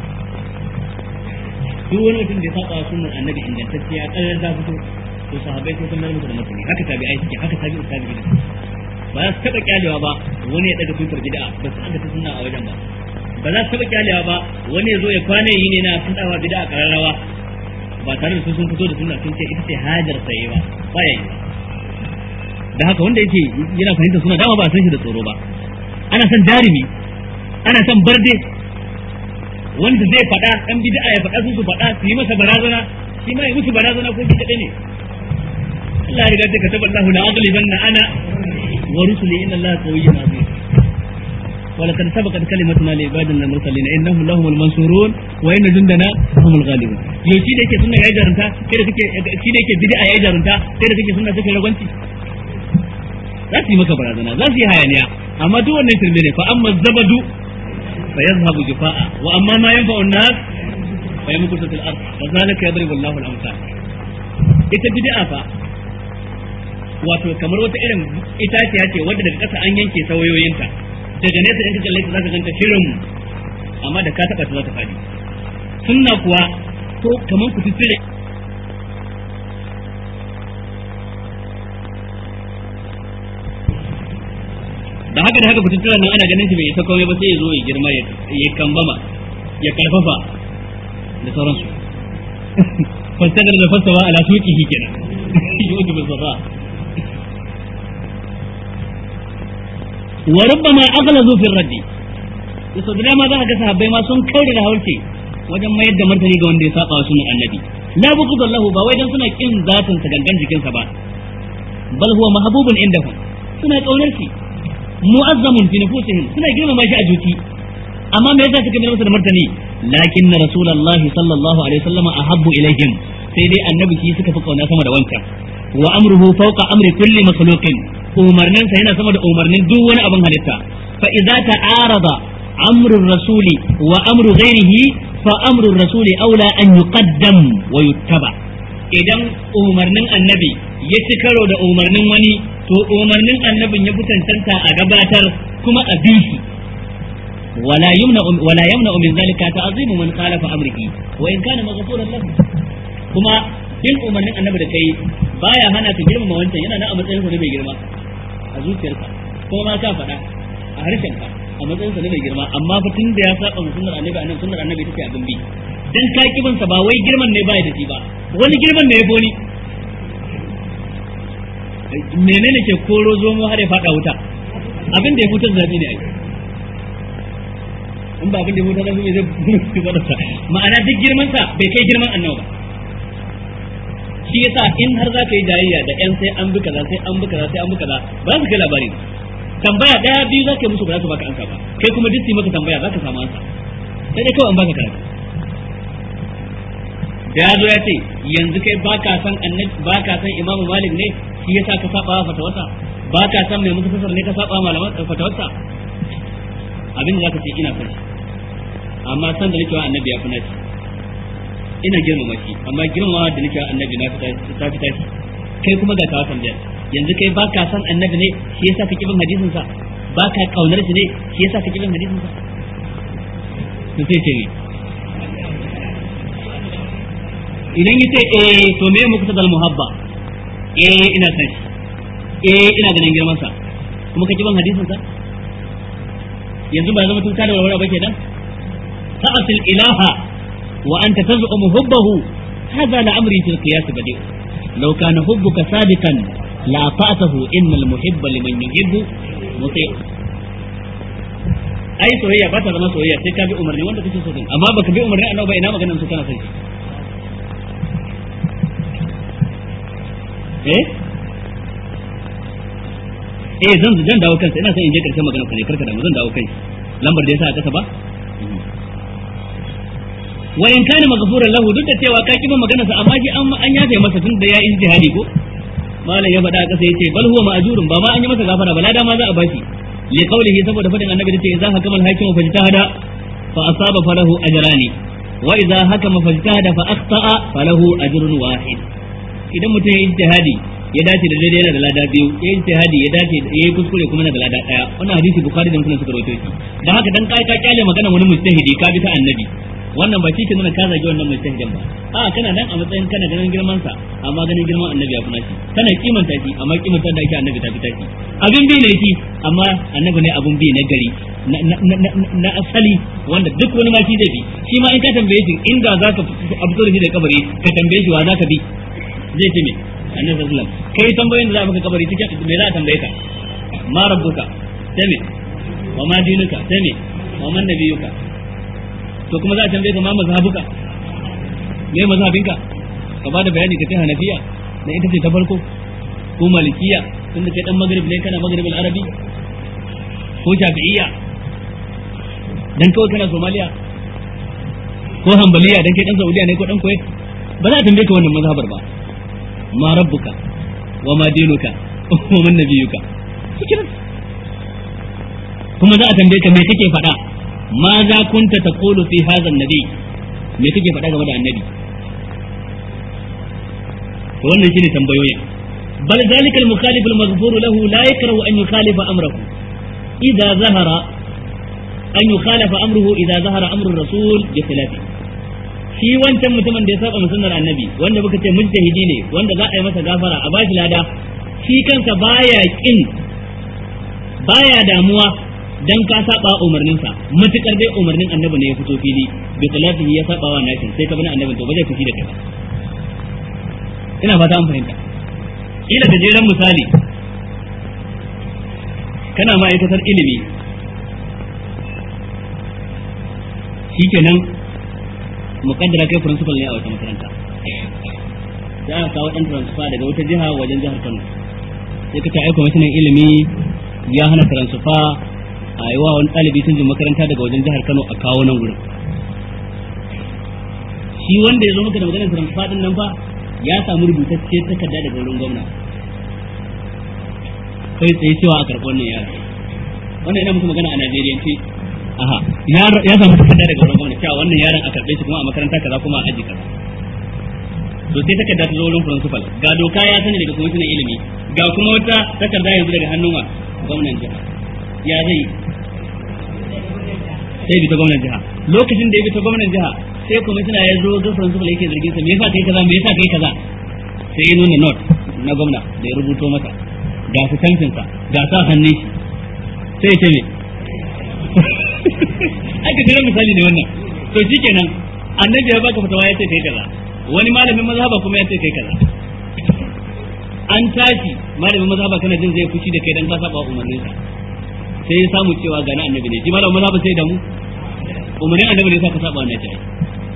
duk wani mutum da ya saba wa sunnar annabi ingantacciya kallar da fito to sahabbai sai sun mayar masa da martani haka tabi'ai suke haka tabi'u tabi'in ba za su taɓa kyalewa ba wani ya daga tutar bid'a ba su aka ta sunna a wajen ba ba za su taɓa kyalewa ba wani ya zo ya kwana yi ne na fadawa bid'a a kararrawa ba tare da su sun fito da sunna sun ce ita ce hajar saye ba ba ya yi da haka wanda yake yana fahimta suna dama ba san shi da tsoro ba ana son jarumi ana son barde wanda zai faɗa ɗan bid'a ya faɗa su su faɗa su yi masa barazana shi ma ya musu barazana ko shi kaɗai ne Allah ya riga ta kataba Allah la aghlibanna ana wa rusuli inna Allah qawiyyun aziz ولقد سبقت كلمتنا لعبادنا المرسلين انهم لهم المنصورون وان جندنا هم الغالبون yau shi da yake sunna ya jarunta kai da kake shi da yake bid'a ya jarunta kai da kake sunna take ragwanci za su yi maka barazana za su yi hayaniya amma duk wannan shirme ne fa amma zabadu fa yazhabu jufaa wa amma ma yanfa'u an-nas fa yamkutu fil ard wa zalika yadribu Allahu al-amsal ita bid'a fa wato kamar wata irin itaciya ce wadda daga ƙasa an yanke sawayoyinta daga nesa in ka kalle ta zaka ganta shirin amma da ka taba ta za ta fadi sunna kuwa ko kaman ku fitire da haka da haka fitire nan ana ganin shi bai isa komai ba sai ya zo ya girma ya kambama ya karfafa da sauransu fasagar da fasawa ala suqihi kenan yudu bil safa wa rubbama aghlazu fi raddi yaso da dama za ka ga sahabbai ma sun kaure da haurce wajen mayar da martani ga wanda ya saba wa sunan annabi la bughd lahu ba wai dan suna kin zatin sa gangan jikin sa ba bal huwa mahbubun indahum suna kaunar shi mu'azzamun fi nufusihim suna girmama shi a juki amma me yasa suka mayar masa da martani lakin rasulullahi sallallahu alaihi wasallam ahabbu ilaihim sai dai annabi shi suka fi kauna sama da wancan wa amruhu fawqa amri kulli makhluqin umarnin sa yana sama da umarnin duk wani abin halitta fa idza ta'arada amru rasuli wa amru ghairihi fa amru rasuli aula an yuqaddam wa yuttaba idan umarnin annabi ya ci karo da umarnin wani to umarnin annabin ya fitantanta a gabatar kuma a bi shi ولا يمنع ولا يمنع من ذلك تعظيم من خالف امره وان كان مغفورا له kuma bin umarnin annabi da kai baya hana ka girmama wancan yana nan a matsayin sa mai girma a zuciyarka ko ma ka faɗa a harshen ka a matsayin sa mai girma amma fa tun da ya saba sunnar annabi annabi sunnar annabi take abin bi dan ka kibin sa ba wai girman ne baya da shi ba wani girman ne ya boni menene ke koro zomo har ya faɗa wuta abin da ya fitar zabi ne ai in ba abin da mutum zai zai gwada sa ma'ana duk girman sa bai kai girman annabi ba shi yasa in har za ka yi jayayya da yan sai an bi kaza sai an bi kaza sai an bi kaza ba za su kai labari tambaya daya biyu za ka yi musu ba za su baka ansa ba kai kuma duk maka tambaya za ka samu ansa sai dai kawai an baka karatu da ya zo ya ce yanzu kai baka san annabi baka san imamu malik ne shi yasa ka saba fatawarsa baka san mai musu fasar ne ka saba malaman fatawarsa abin da zaka ce ina son shi amma san da nake wa annabi ya fi naci ina girmama shi amma girmama da nake wa annabi na ta fi tashi kai kuma ga kawo tambaya yanzu kai baka san annabi ne shi yasa kake bin hadisin sa baka kaunar shi ne shi yasa kake bin hadisin sa to sai ce ni idan yace eh to me muku tadal muhabba eh ina san shi eh ina ganin girman sa kuma kake bin hadisin sa yanzu ba zama tun kada warware ba kenan ta'atil ilaha wa anta taz'umu hubbahu hadha la amri fil qiyas badi law kana hubbuka sadiqan la ta'atahu innal muhibba liman yuhibbu muti ai soyayya ba ta zama soyayya sai ka bi umarni wanda kake so din amma baka bi umarni annabi ba ina maganar su kana sai eh eh zan zan dawo kansa ina son in je karshen magana ku ne karka da mu zan dawo kai lambar da yasa a kasa ba wa in kana maghfuran lahu duk da cewa ka kiban magana sa amma ji an an yafe masa tun da ya yi jihadi ko malam ya faɗa a kasa yace bal huwa ma'jurun ba ma an yi masa gafara ba lada ma za a bashi li qawlihi saboda fadin annabi da ce idza hakama al-hakimu fajtahada fa asaba falahu ajrani wa idza hakama fajtahada fa akhta'a falahu ajrun wahid idan mutum ya yi jihadi ya dace da daidai yana da lada biyu ya yi jihadi ya dace ya yi kuskure kuma yana da lada daya wannan hadisi bukhari da muslim suka rawaito shi dan haka dan kai ka kyale magana wani mujtahidi ka bi ta annabi wannan ba shi ke nuna ka zagi wannan mujtahidin ba a kana nan a matsayin kana ganin girman sa amma ganin girman annabi ya kuna shi kana kimanta shi amma kimanta da yake annabi ta fita shi abin bi ne shi amma annabi ne abun bi na gari na asali wanda duk wani ma shi zai bi shi ma in ka tambaye shi inda za ka fito da shi da kabari ka tambaye shi wa za ka bi zai ce me annabi sallallahu alaihi wasallam kai tambayoyin da za maka kabari cikin me za a tambaye ka ma rabbuka sai me wa ma dinuka sai me wa man nabiyuka to kuma za a tambaye ka ma mazhabuka me mazhabinka ka bada bayani ka ce hanafiya na ita ce ta farko ko malikiya tunda kai dan magrib ne kana magrib arabi ko shafi'iyya dan kawai kana somaliya ko hanbaliya dan kai dan saudiya ne ko dan kuwait ba za a tambaye ka wannan mazhabar ba ma rabbuka wa ma dinuka wa man nabiyuka cikin kuma za a tambaye ka me kake faɗa ma za kunta taqulu fi hadha an-nabi me kake faɗa game da annabi to wannan shine tambayoyin bal zalika al-mukhalif al-maghfur lahu la yakrahu an yukhalifa amrahu idza zahara an yukhalifa amruhu idza zahara amru ar-rasul bi khilafi shi wancan mutumin da ya saba sunnar annabi wanda muka ce mujtahidi ne wanda za a yi masa gafara a bashi lada shi kansa baya kin baya damuwa dan ka saba umarninsa matukar dai umarnin annabi ne ya fito fili bi khilafihi ya saba wa nashin sai ka bi annabin to ba zai fushi da kai ba ina fata an fahimta ila da jeran misali kana ma'aikatar ilimi shikenan mukaddara kai principal ne a wata makaranta za a kawo dan transfer daga wata jiha wajen jihar Kano sai ka ta aika mashinan ilimi ya hana transfer a yi wa wani ɗalibi sun jin makaranta daga wajen jihar Kano a kawo nan gurin shi wanda ya zo maka da maganar transfer din nan fa ya samu rubutacce takarda daga wurin gwamna kai tsaye cewa a karɓi wannan yara wannan ina muku magana a Najeriya ce aha ya samu takarda daga wurin gwamna cewa wannan yaron a karɓe shi kuma a makaranta kaza kuma a aji kaza to sai takarda ta zo wurin principal ga doka ya sani daga kwamishinan ilimi ga kuma wata takarda yanzu daga hannun wa gwamnan jiha ya zai sai bi ta gwamnan jiha lokacin da ya bi ta gwamnan jiha sai kwamishina ya zo ga principal yake zargin sa me yasa kai kaza me yasa kai kaza sai ya nuna note na gwamna da ya rubuto masa ga su tantinsa ga sa hannun shi sai ya ce me aka kira misali ne wannan to shikenan annabi ya baka fatawa ya ce kai kaza wani malamin mazhaba kuma ya ce kai kaza an tashi malamin mazhaba kana jin zai fushi da kai dan ka saba umarnin sa sai ya samu cewa ga na annabi ne shi malamin mazhaba sai da mu umarnin annabi ne sa ka saba wannan kai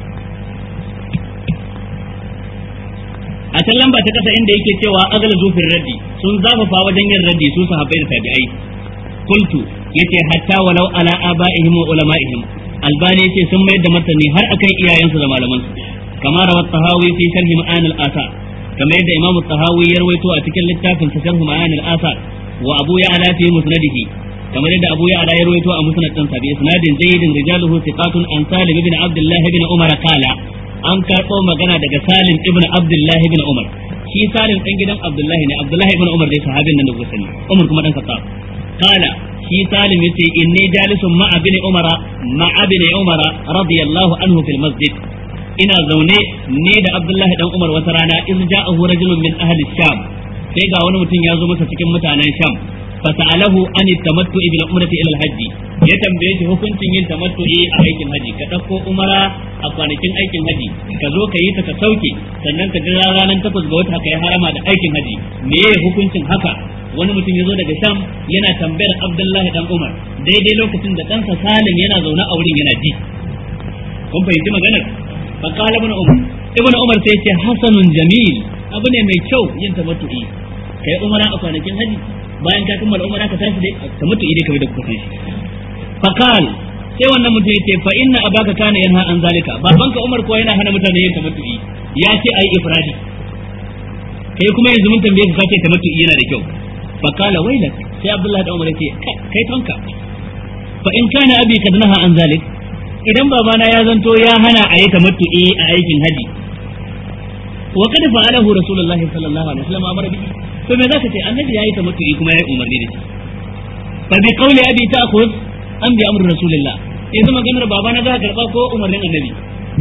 a can lamba ta kasa inda yake cewa agala zufin raddi sun zafafa wajen yin raddi su sahabbai da tabi'ai qultu yace hatta walau ala abaihim wa ulama'ihim albani yace sun mayar da martani har akan iyayensu da malaman su kama rawat tahawi fi sharh ma'an al-asa kamar yadda imam tahawi ya rawaito a cikin littafin sa sharh ma'an al-asa wa abu ya'la fi musnadihi kamar yadda abu ya'la ya rawaito a musnad din sa bi isnadin zaidin rijaluhu thiqatun an salim ibn abdullah ibn umar qala an karɓo magana daga salim ibn abdullah ibn umar shi salim ɗan gidan abdullahi ne abdullahi ibn umar dai sahabin nan da kuka sani umar kuma dan khattab qala shi salim yace inni jalisun ma'a bin umara ma'a bin umara radiyallahu anhu fil masjid ina zaune ne da abdullahi dan umar wata rana iz ja'ahu rajulun min ahli sham sai ga wani mutum ya zo masa cikin mutanen sham fasa'alahu an tamattu bil umrati ila al-hajj ya tambaye shi hukuncin yin tamattu'i a aikin haji ka dauko umara a kwanakin aikin haji ka zo ka yi ta ka sauke sannan ka jira ranar takwas ga wata ka yi harama da aikin haji me hukuncin haka wani mutum ya zo daga sham yana tambayar abdullahi dan umar daidai lokacin da ɗansa salim yana zaune a wurin yana ji kun fahimci maganar fa qala ibn umar ibn umar sai ce hasanun jamil abu ne mai kyau yin tamattu'i kai umara a kwanakin haji bayan ka kammala umara ka tashi dai tamattu'i dai kamar da kuka san shi fa qal sai wannan mutum yace fa inna abaka kana yanha an zalika babanka umar ko yana hana mutane yin tamattu'i ya ce ai ifradi kai kuma yanzu mun tambaye ka ce tamattu'i yana da kyau fa qala wailak sai abdullahi da umar yace kai tonka fa in kana abi kad naha an zalik idan babana ya zanto ya hana a yi tamattu'i a aikin haji wa kad fa'alahu rasulullahi sallallahu alaihi wasallam amara bihi to me zaka ce annabi yayi tamattu'i kuma yayi umarni da shi fa bi qawli abi ta'khudh am bi amri rasulillah yanzu maganar babana za ka karba ko umarnin annabi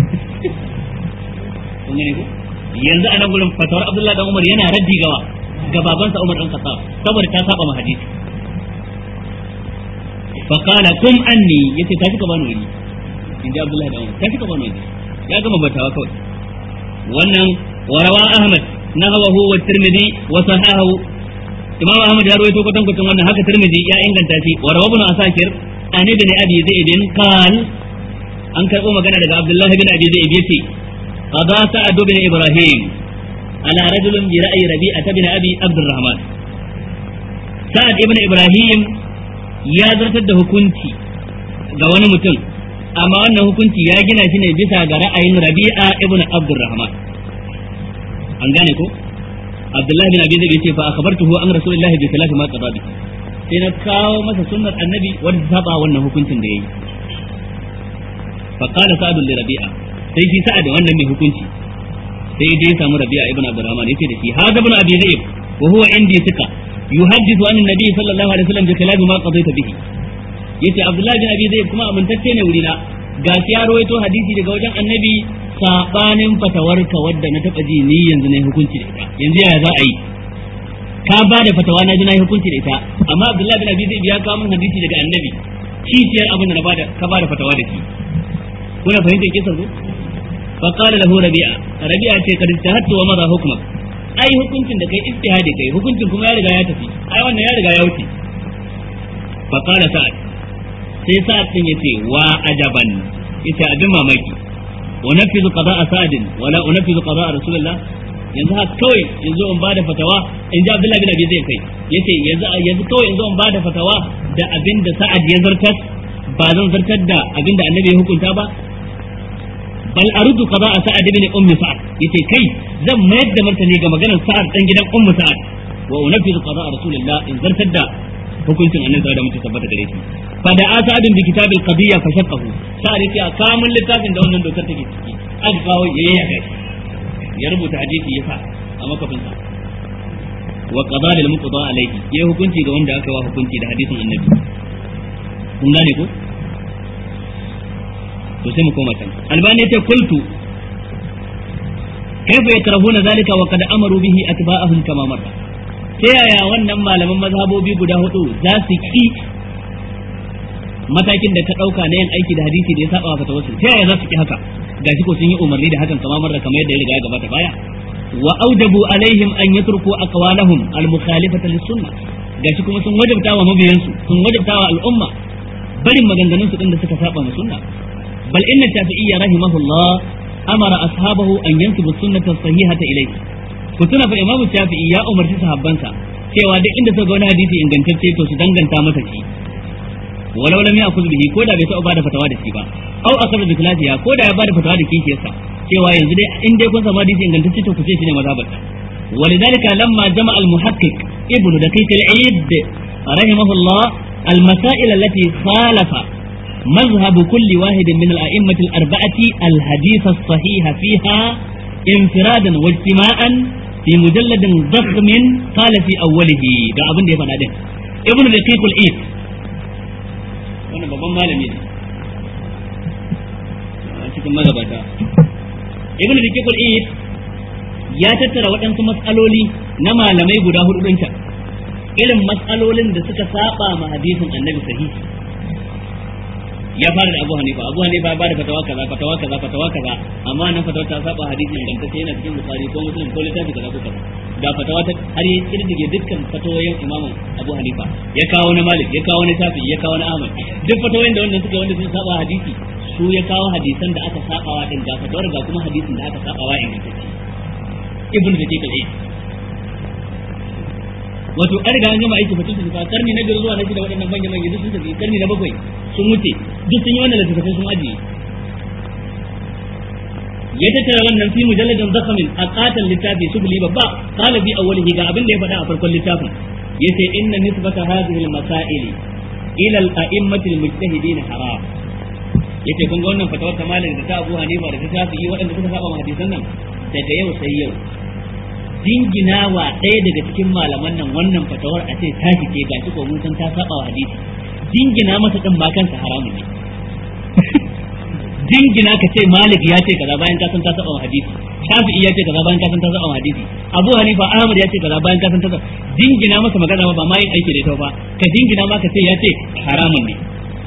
kun gane ko yanzu anan gurin fatawar abdullahi dan umar yana raddi gawa ga babansa umar dan khattab saboda ta saba ma hadisi fa qala kum anni yace ta kika bani wuri in ji abdullahi dan umar ta kika bani wuri ya gama batawa kawai wannan warawa ahmad nahawahu wa tirmidhi wa sahahu imam ahmad ya rawaito kwatan kwatan wannan haka tirmidhi ya inganta shi wa rawa ibn asakir an ibn abi zaid qal an karbo magana daga abdullahi ibn abi zaid yace qada sa'ad ibn ibrahim ala rajulin bi ra'yi rabi'a ibn abi abdurrahman sa'ad ibn ibrahim ya zartar da hukunci ga wani mutum amma wannan hukunci ya gina shi ne bisa ga ra'ayin rabi'a ibn abdurrahman an gane ko abdullahi bin abi zai ce fa akhbartuhu an rasulullahi bi khilafi ma qada bi sai na kawo masa sunnar annabi wanda ta saba wannan hukuncin da yayi fa qala sa'd li rabi'a sai shi sa'ad wannan mai hukunci sai dai samu rabi'a ibn abdurrahman yace da shi hada ibn abi zaib wa huwa indi thika yuhaddithu an annabi sallallahu alaihi wasallam bi khilafi ma qadaita bihi yace abdullahi bin abi zaib kuma amintacce ne wurina ga ya rawaito hadisi daga wajen annabi sabanin fatawarka wadda na taba ji ni yanzu na hukunci da ita yanzu yaya za a yi ka ba da fatawa na ji na hukunci da ita amma abdullahi bin abi zaid ya kawo min hadisi daga annabi kishiyar abin da na bada ka ba da fatawa da shi kuna fahimtar kisan ko fa qala lahu rabi'a rabi'a ce kad tahattu wa madha hukmak ai hukuncin da kai ijtihadi kai hukuncin kuma ya riga ya tafi ai wannan ya riga ya wuce fa qala sa'ad sai sa'ad din yace wa ajaban yace abin mamaki wa nafizu qada'a sa'adin wala unafizu qada'a rasulullah yanzu ha kawai yanzu in bada fatawa in ji Abdullahi bin Abi zai kai yace yanzu yanzu kawai yanzu in bada fatawa da abin da sa'ad ya zartar ba zan zartar da abin da annabi ya hukunta ba bal arudu qada'a sa'ad ibn ummi sa'ad yace kai zan mayar da martani ga maganar sa'ad dan gidan ummu sa'ad wa unafizu qada'a rasulullah in zartar da hukuncin annabi da mutum tabbata gare shi fa da asadin bi kitabil qadiyya fa shaqqahu sa'ad yace a kamun littafin da wannan dokar take ciki aka kawo yayi ya kai ya rubuta hadisi ya sa a makafinsa wa qada lil muqda alayhi ya hukunci ga wanda aka wa hukunci da hadisin annabi kun gane ko to sai mu koma can albani ya ce kultu kaifa yakrahuna zalika wa qad amaru bihi atba'ahum kama marra ta yaya wannan malaman mazhabobi guda hudu za su ki matakin da ta dauka na yin aiki da hadisi da ya saba wa fatawarsu ta yaya za su ki haka gashi ko sun yi umarni da hakan kama marra kamar yadda ya riga ya gabata baya wa aujabu alaihim an yatruku aqwalahum al-mukhalifata lis-sunnah gashi kuma sun wajabta wa mabiyansu sun wajabta wa al'umma barin maganganun su din da suka saba ma sunna bal inna shafi'iyya rahimahullah amara ashabahu an yansibu sunnata sahihata ilayhi ku tuna fa imamu shafi'i ya umarci sahabbansa cewa duk inda suka ga wani hadisi ingantacce to su danganta masa shi walau lam ya'khudh bihi ko da bai taɓa bada fatawa da shi ba au akhadha bi khilafiha ko da ya bada fatawa da kishiyarsa cewa yanzu dai in dai kun samu hadisi ingantacce to ku ce shine mazhabarta ولذلك لما جمع المحقق ابن دقيق العيد رحمه الله المسائل التي خالف مذهب كل واحد من الأئمة الأربعة الحديث الصحيح فيها انفرادا واجتماعا في مجلد ضخم قال في أوله ده أبن دي فنادين ابن دقيق العيد وانا بابا مالمي cikin magabata ibn dakiq al-eid ya tattara waɗansu matsaloli na malamai guda hudu ɗin can irin matsalolin da suka saba ma hadisin annabi sahihi ya fara da Abu Hanifa Abu Hanifa ya bada fatawa kaza fatawa kaza fatawa kaza amma nan fatawa ta saba hadisin ingantacce yana cikin Bukhari ko Muslim ko littafi kaza ko kaza ga fatawa ta har ya kirdige dukkan fatawoyin Imam Abu Hanifa ya kawo na Malik ya kawo na Shafi ya kawo na Ahmad duk fatawoyin da wannan suka wanda sun saba hadisi su ya kawo hadisan da aka sabawa din ga fatawar ga kuma hadisin da aka sabawa ingantacce ibn da ke kaje wato an riga an gama aiki fa tun fa karni na biyar zuwa na shida waɗannan manya manya duk sun tafi karni na bakwai sun wuce duk sun yi wannan littattafai sun ajiye ya tattara wannan fi mujalladin zakamin a katon littafi subli babba qala bi awwalihi ga abin da ya faɗa a farkon littafin yace inna nisbata hadhihi al-masail ila al-a'immati al-mujtahidin haram yace kun ga wannan fatawar ta malik da ta Abu Hanifa da ta Shafi'i waɗanda suka saba hadisan nan daga yau sai yau jingina wa ɗaya daga cikin malaman nan wannan fatawar a ce ta ce ga shi ko mun san ta saba wa hadisi jingina masa din ma kansa haramun ne jingina ka ce malik ya ce kaza bayan ka san ta saba wa hadisi shafi'i ya ce kaza bayan ka san ta saba wa hadisi abu hanifa ahmad ya ce kaza bayan ka san ta saba jingina masa magana ba ma yin aiki da ita ba ka jingina ma ka ce ya ce haramun ne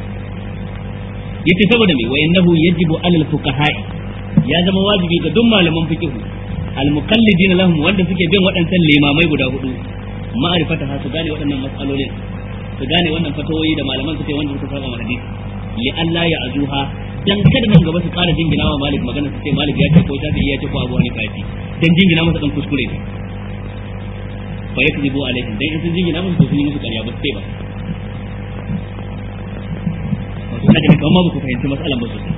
yace saboda me wa innahu yajibu alal fuqaha'i ya zama wajibi ga duk malaman fiqh al-muqallidina lahum wanda suke bin waɗancan limamai guda hudu ma'arifata ha su gane waɗannan matsalolin su gane wannan fatawoyi da malaman suke wanda suka saba hadisi li Allah ya azuha dan kada nan gaba su ƙara jingina wa malik magana su ce malik ya ce ko shafi ya ce ko abu hanifa ya ce dan jingina masa dan kuskure ne fa yakzibu alaihim dan in sun jingina musu to sun yi musu ƙarya ba su ce ba wato ina ganin kamar ma ba ku fahimci matsalan ba sosai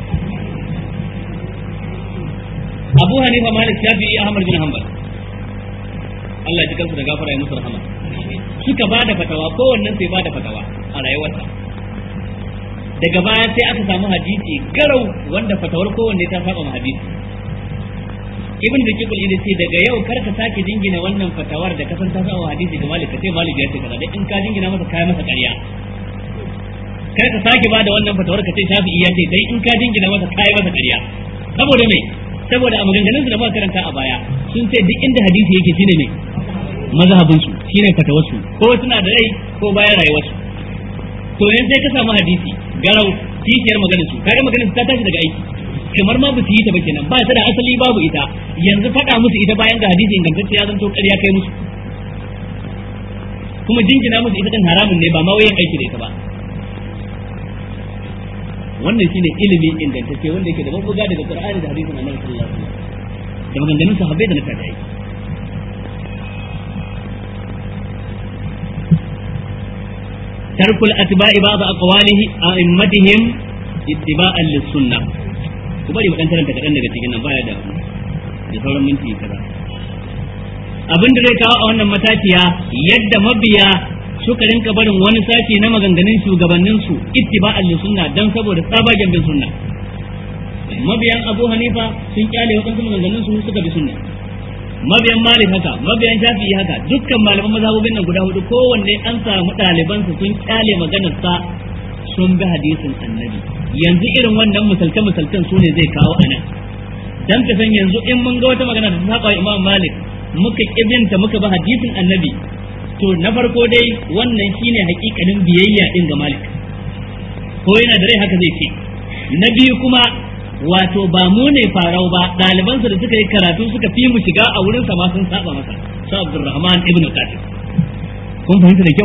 Abu Hanifa Malik Shafi'i Ahmad bin Hanbal Allah ji kansu da gafara ya musu rahama suka ba da fatawa kowannen sai ba da fatawa a rayuwarsa daga baya sai aka samu hadisi garau wanda fatawar kowanne ta saba ma hadisi ibn da kibul ida ce daga yau kar ka sake jingina wannan fatawar da kasan ta saba hadisi ga Malik sai Malik ya ce kaza dan in ka jingina masa kai masa ƙarya kar ka sake ba da wannan fatawar ka ce Shafi'i ya ce dai in ka jingina masa kai masa ƙarya saboda me saboda a maganganun da muka karanta a baya sun ce duk inda hadisi yake shine ne mazhabin su shine fatawarsu ko suna da rai ko bayan rayuwarsu to yanzu sai ka samu hadisi garau kishiyar maganar su kaga maganar su ta tashi daga aiki kamar ma ba su yi ta ba kenan ba ta da asali babu ita yanzu faɗa musu ita bayan ga hadisi ingantacce ya zanto ƙarya kai musu kuma jingina musu ita din haramun ne ba ma wayan aiki da ita ba wannan shine ilimi ingantacce wanda yake da mabuga daga Qur'ani da hadisin Annabi sallallahu alaihi wasallam da maganganun sahabbai da na tabi'ai tarkul atba'i ba'd aqwalihi a'immatihim ittiba'an lis-sunnah ku bari mu dan karanta kadan daga cikin nan baya da da sauran minti kaza abin da zai kawo a wannan matakiya yadda mabiya suka rinka barin wani sashi na maganganun shugabannin su ittiba'an li sunna dan saboda tsabagen bin sunna mabiyan Abu Hanifa sun kyale waɗansu maganganun su suka bi sunna mabiyan Malik haka mabiyan Shafi'i haka dukkan malaman mazhabobin nan guda hudu kowanne an samu ɗalibansu sun kyale maganar sa sun bi hadisin annabi yanzu irin wannan misalce misalcen su ne zai kawo anan dan ka san yanzu in mun ga wata magana da ta saba Imam Malik muka kibinta muka bi hadisin annabi to na farko dai wannan shine hakikanin biyayya din ga Malik ko yana da rai haka zai ce na biyu kuma wato ba mu ne farau ba ɗalibansa da suka yi karatu suka fi mu shiga a wurin sa ma sun saba masa su Abdurrahman ibn Qasim kun fahimta da kyau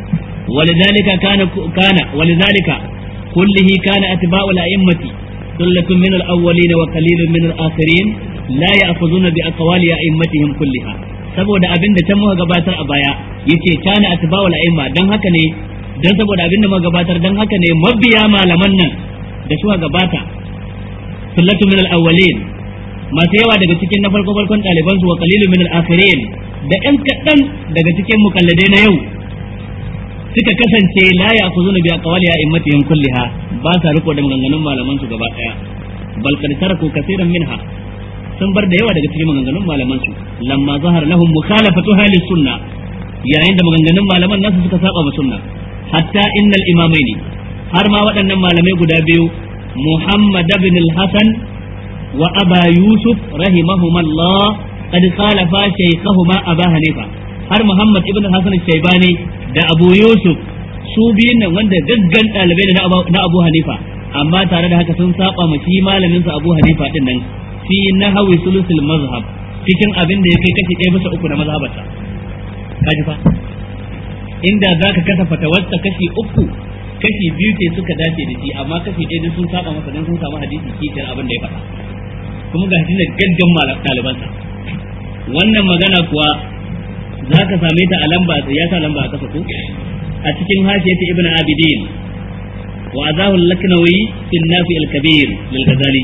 ولذلك كان كان ولذلك كله كان أتباع الأئمة ثلة من الأولين وقليل من الآخرين لا يأخذون بأقوال أئمتهم كلها saboda abin da can muka gabatar a baya yace kana atba'ul a'imma dan haka ne dan saboda abin da muka gabatar dan haka ne mabiya malaman nan da suka gabata sullatu min al-awwalin masu yawa daga cikin na farko farkon ɗaliban su wa qalilu min al-akhirin da ɗan kaɗan daga cikin mukalladai na yau suka kasance la ya ku zuna biya kawali ya immatihim kulliha ba sa riko da maganganun malaman su gaba daya bal kad taraku kaseeran minha sun bar da yawa daga cikin maganganun malaman su lamma zahar lahum mukhalafatu halis sunna yayin da maganganun malaman nasu suka saba ma sunna hatta innal imamaini har ma waɗannan malamai guda biyu Muhammad ibn al-Hasan wa Aba Yusuf rahimahumallah qad khalafa shaykhahuma Aba Hanifa har Muhammad ibn Hassan Shaibani da Abu Yusuf su biyun nan wanda gaggan ɗalibai ne na Abu Hanifa amma tare da haka sun saba ma shi malamin sa Abu Hanifa din nan fi nahwi sulusul mazhab cikin abin da ya kai kashi ɗaya bisa uku na mazhabarsa kaji fa inda zaka kasa fatawarsa kashi uku kashi biyu ce suka dace da shi amma kashi ɗaya sun saba masa dan sun samu hadisi kishiyar abin da ya faɗa kuma ga shi da gaggan ɗalibansa wannan magana kuwa za ka same ta a lamba ya sa lamba a kasa ko a cikin hashiya ta ibn abidin wa azahu al-laknawi fi nafi al-kabir lil ghazali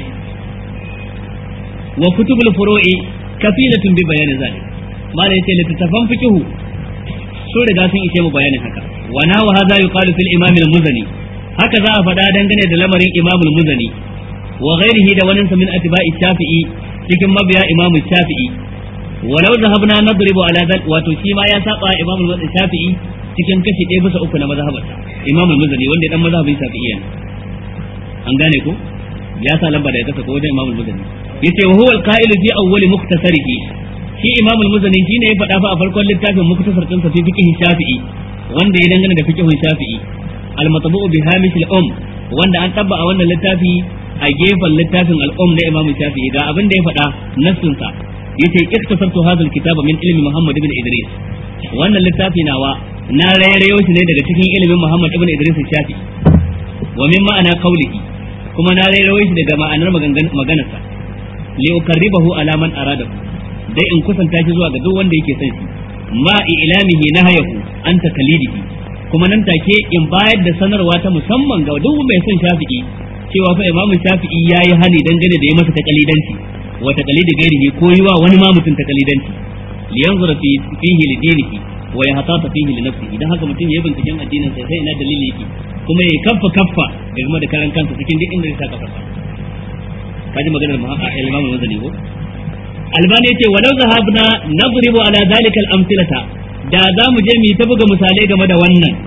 wa kutub al-furu'i kafilatun bi bayan zalik malai yace littafan fiqhu so riga sun ishe mu bayanin haka wa na wa hadha yuqalu fil imam al-muzani haka za a faɗa dangane da lamarin imam al-muzani wa ghairihi da wani min atba'i shafi'i cikin mabiya imam shafi'i walau zahabna nadribu ala dal wato shi ma ya saba imam al-shafi'i cikin kashi ɗaya bisa uku na mazhabarsa imam al-muzani wanda dan mazhabin shafi'iyya an gane ko ya sa lamba da ya kasa ko wajen imam al-muzani yace wa huwa al-qa'il fi awwal muktasarihi shi imam al-muzani shine ya faɗa fa a farkon littafin muktasar din sa fi fiqh shafi'i wanda ya dangana da fiqh shafi'i al-matbu'u bi hamish al-um wanda an tabba a wannan littafi a gefen littafin al-um na imam shafi'i ga abin da ya faɗa nassin sa yace iktasartu hadha alkitaba min ilmi Muhammad ibn Idris wannan littafi nawa na rairayo shi ne daga cikin ilimin Muhammad ibn Idris Shafi wa min ma'ana qawlihi kuma na rairayo shi daga ma'anar maganarsa li ukarribahu ala man arada dai in kusanta shi zuwa ga duk wanda yake son shi ma ilamihi nahayahu an takalidihi kuma nan take in bayar da sanarwa ta musamman ga duk mai son Shafi'i cewa fa Imam Shafi'i yayi hani dangane da ya masa takalidanci wa taqlidi ghairihi ko yiwa wani ma mutum taqlidanci li yanzura fi fihi li dinihi wa yahtata fihi li nafsihi dan haka mutum yayi binciken addinin sa sai ina dalili yake kuma yayi kaffa kaffa game da karan kansa cikin duk inda ya sa kafarsa kaji maganar Imam Muzani ko Albani yace walau zahabna nadribu ala zalika al-amthilata da za mu je mu ta buga misalai game da wannan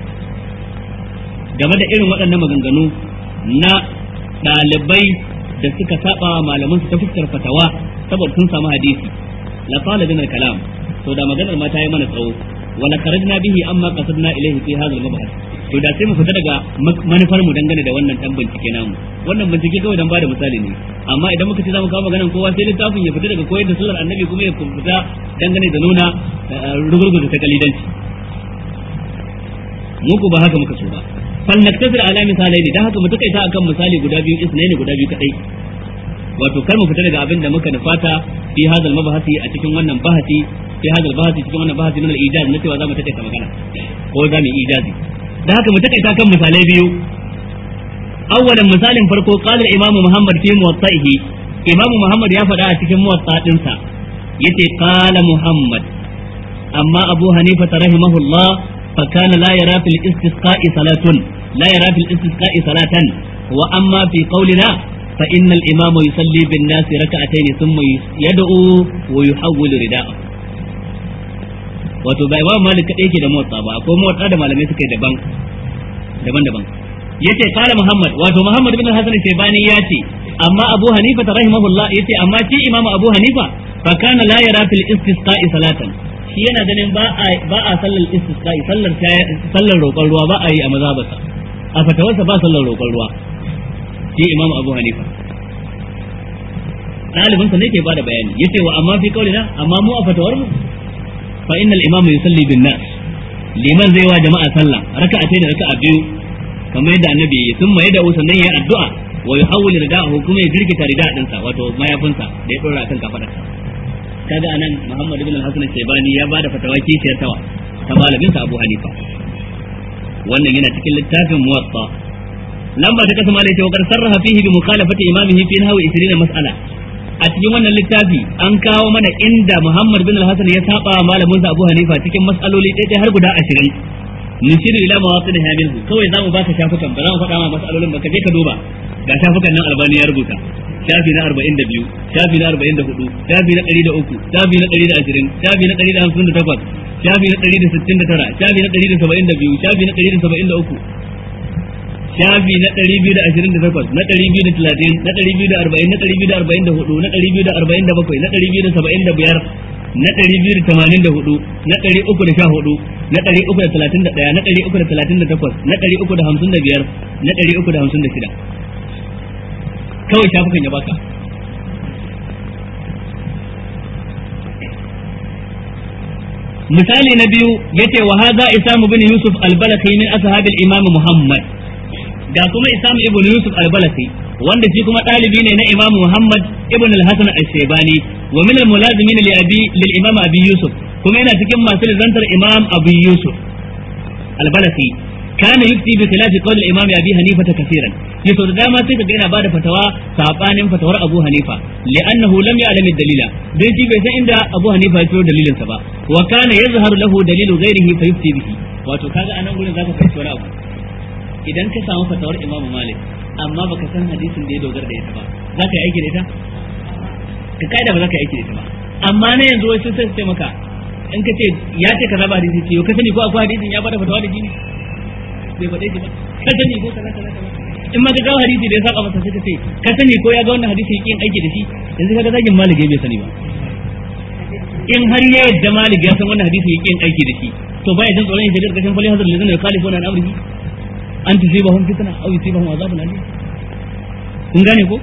game da irin waɗannan maganganu na ɗalibai da suka saba malaman su ta fuskar fatawa saboda sun samu hadisi la qala bin kalam to da maganar ma ta yi mana tsawo wala kharajna bihi amma qasadna ilayhi fi hadha al-mabhath to da sai mu fita daga manufar mu dangane da wannan dan bincike namu wannan bincike kawai dan bada misali ne amma idan muka ce zamu kawo maganar kowa sai littafin ya fita daga koyar da sunnar annabi kuma ya fita dangane da nuna rugurguza ta kalidanci mu ku ba haka muka so ba fal naktasir ala misalai ne dan haka mu takaita akan misali guda biyu isnaini guda biyu kadai wato kar mu fita daga abin da muka nufata fi hadal mabahasi a cikin wannan bahasi fi hadal bahasi cikin wannan bahasi min al-ijaz na cewa za mu takaita magana ko za mu ijazi da haka mu takaita kan misalai biyu awwalan misalin farko qala imam muhammad fi muwatta'ihi imam muhammad ya faɗa a cikin muwatta dinsa yace qala muhammad amma abu hanifa rahimahullah fa kana la yara fil istisqa'i salatun la yara fil istisqa'i salatan wa amma fi qawlina fa innal imama yusalli bin nasi raka'atayn thumma yad'u wa yuhawwilu rida'ahu wato ba imam malik kadai yake da motsa ba akwai motsa da malamai suka yi daban daban daban yace qala muhammad wato muhammad bin hasan shaybani yace amma abu hanifa ta rahimahullah yace amma shi imam abu hanifa fa kana la yara fil istisqa'i salatan shi yana ganin ba a ba a sallar istisqa'i sallar sallar roƙon ruwa ba a yi a mazhabarsa a fatawarsa ba sallar roƙon ruwa shi imam abu hanifa ɗalibinsa ne ke bada bayani yace wa amma fi kaulina amma mu a fatawar mu fa innal imam yusalli bin nas liman zai wa jama'a sallah raka'a da raka'a biyu kamar yadda annabi ya sun mai da sannan ya addu'a wa yuhawwil rida'ahu kuma ya jirkita rida dinsa wato mayafinsa da ya dora akan kafadarsa kaga anan Muhammad ibn al-Hasan al-Shaybani ya bada fatawa kishiyar tawa ta malamin sa Abu Hanifa wannan yana cikin littafin Muwatta lamba ta kasa malai ce wa sarraha fihi bi mukhalafati imamihi fi nahwi 20 mas'ala a cikin wannan littafi an kawo mana inda Muhammad bin al-Hasan ya saba malamin sa Abu Hanifa cikin mas'aloli ɗaya har guda 20 nushiru ila mawatin minhu kawai zamu baka shafukan ba za mu faɗa ma mas'alolin ba ka je ka duba ga shafukan nan albani ya rubuta shafi na 42 shafi na 44 shafi na 103 shafi na 120 shafi na 158 shafi na 169 shafi na 172 shafi na 173 shafi na 228 na 230 na 240 na 244 na 247 na 275 na ɗari biyu da tamanin da hudu na ɗari uku da sha hudu na ɗari uku da talatin da ɗaya na ɗari uku da talatin da takwas na ɗari uku da hamsin da biyar na ɗari uku da hamsin da shida kawai shafukan ya baka misali na biyu yace wa hadha isamu bin yusuf al-balakhi min ashabil imam muhammad ga kuma isam ibn yusuf al-balakhi wanda shi kuma ɗalibi ne na imam muhammad ibn al-hasan al-shaybani wa min al-mulazimin li abi lil imam abi yusuf kuma yana cikin masu zantar imam abu yusuf al-balakhi kana yufti bi khilaf qawl al-imam abi hanifa kaseeran yaso da dama sai kaga yana bada fatawa sabanin fatawar abu hanifa li'annahu lam ya'lam ad-dalila dan shi bai san inda abu hanifa ya tsoro dalilin sa ba wa kana yazharu lahu dalilu ghairihi fa yufti bihi wato kaga anan gurin zaka fahimci wani abu idan ka samu fatawar imam malik amma baka san hadisin da ya dogara da ita ba zaka yi aiki da ita ka kaida ba zaka yi aiki da ita ba amma na yanzu wai sun sai sai maka in ka ce ya ce kaza ba hadisi ce ka sani ko akwai hadisin ya bada fatawa da jini bai faɗe shi ba ka sani ko kaza kaza kaza in ma ka kawo hadisi da ya saka masa sai ka ce ka sani ko ya ga wannan hadisi yake yin aiki da shi yanzu kaga zagin malik bai sani ba in har ya yadda malik ya san wannan hadisi yake yin aiki da shi to baya jin tsoron yin kashin fali hazar lazina yukhalifuna an amrihi an tusibahum fitna aw yusibahum azabun alim kun gane ko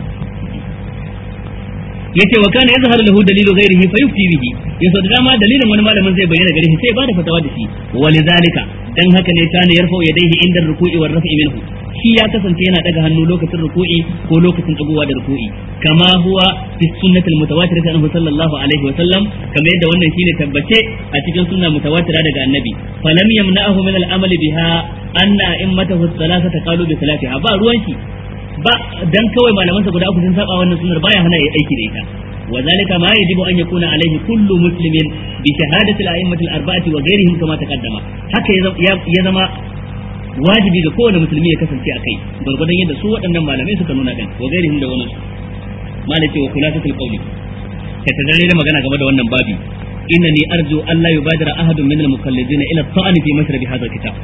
yace wa kana yazharu lahu dalilu ghairihi fa yufti bihi yaso da dama dalilin wani malamin zai bayyana gare shi sai ba da fatawa da shi walidhalika dan haka ne kana yarfa yadayhi inda ruku'i war raf'i minhu shi ya kasance yana daga hannu lokacin ruku'i ko lokacin dagowa da ruku'i kama huwa fi sunnati almutawatir anhu sallallahu alaihi wa sallam kamar yadda wannan shine tabbace a cikin sunna mutawatira daga annabi falam yamna'ahu min al-amal biha anna immatahu thalathata qalu bi salatiha ba ruwan shi ba dan kawai malaman sa guda uku sun saba wannan sunnar baya hana yi aiki da ita wa zalika ma yajibu an yakuna alaihi kullu muslimin bi shahadati al-a'immati al-arba'ati wa ghayrihim kama taqaddama haka ya zama wajibi ga kowane musulmi ya kasance a kai gurgurdan yadda su waɗannan malamai suka nuna din wa ghayrihim da wani malai ce wa khulasatul qawli ka tadare da magana game da wannan babi innani arju an la yubadira ahadun min al-muqallidin ila at-ta'ani fi mashrabi hadha al-kitab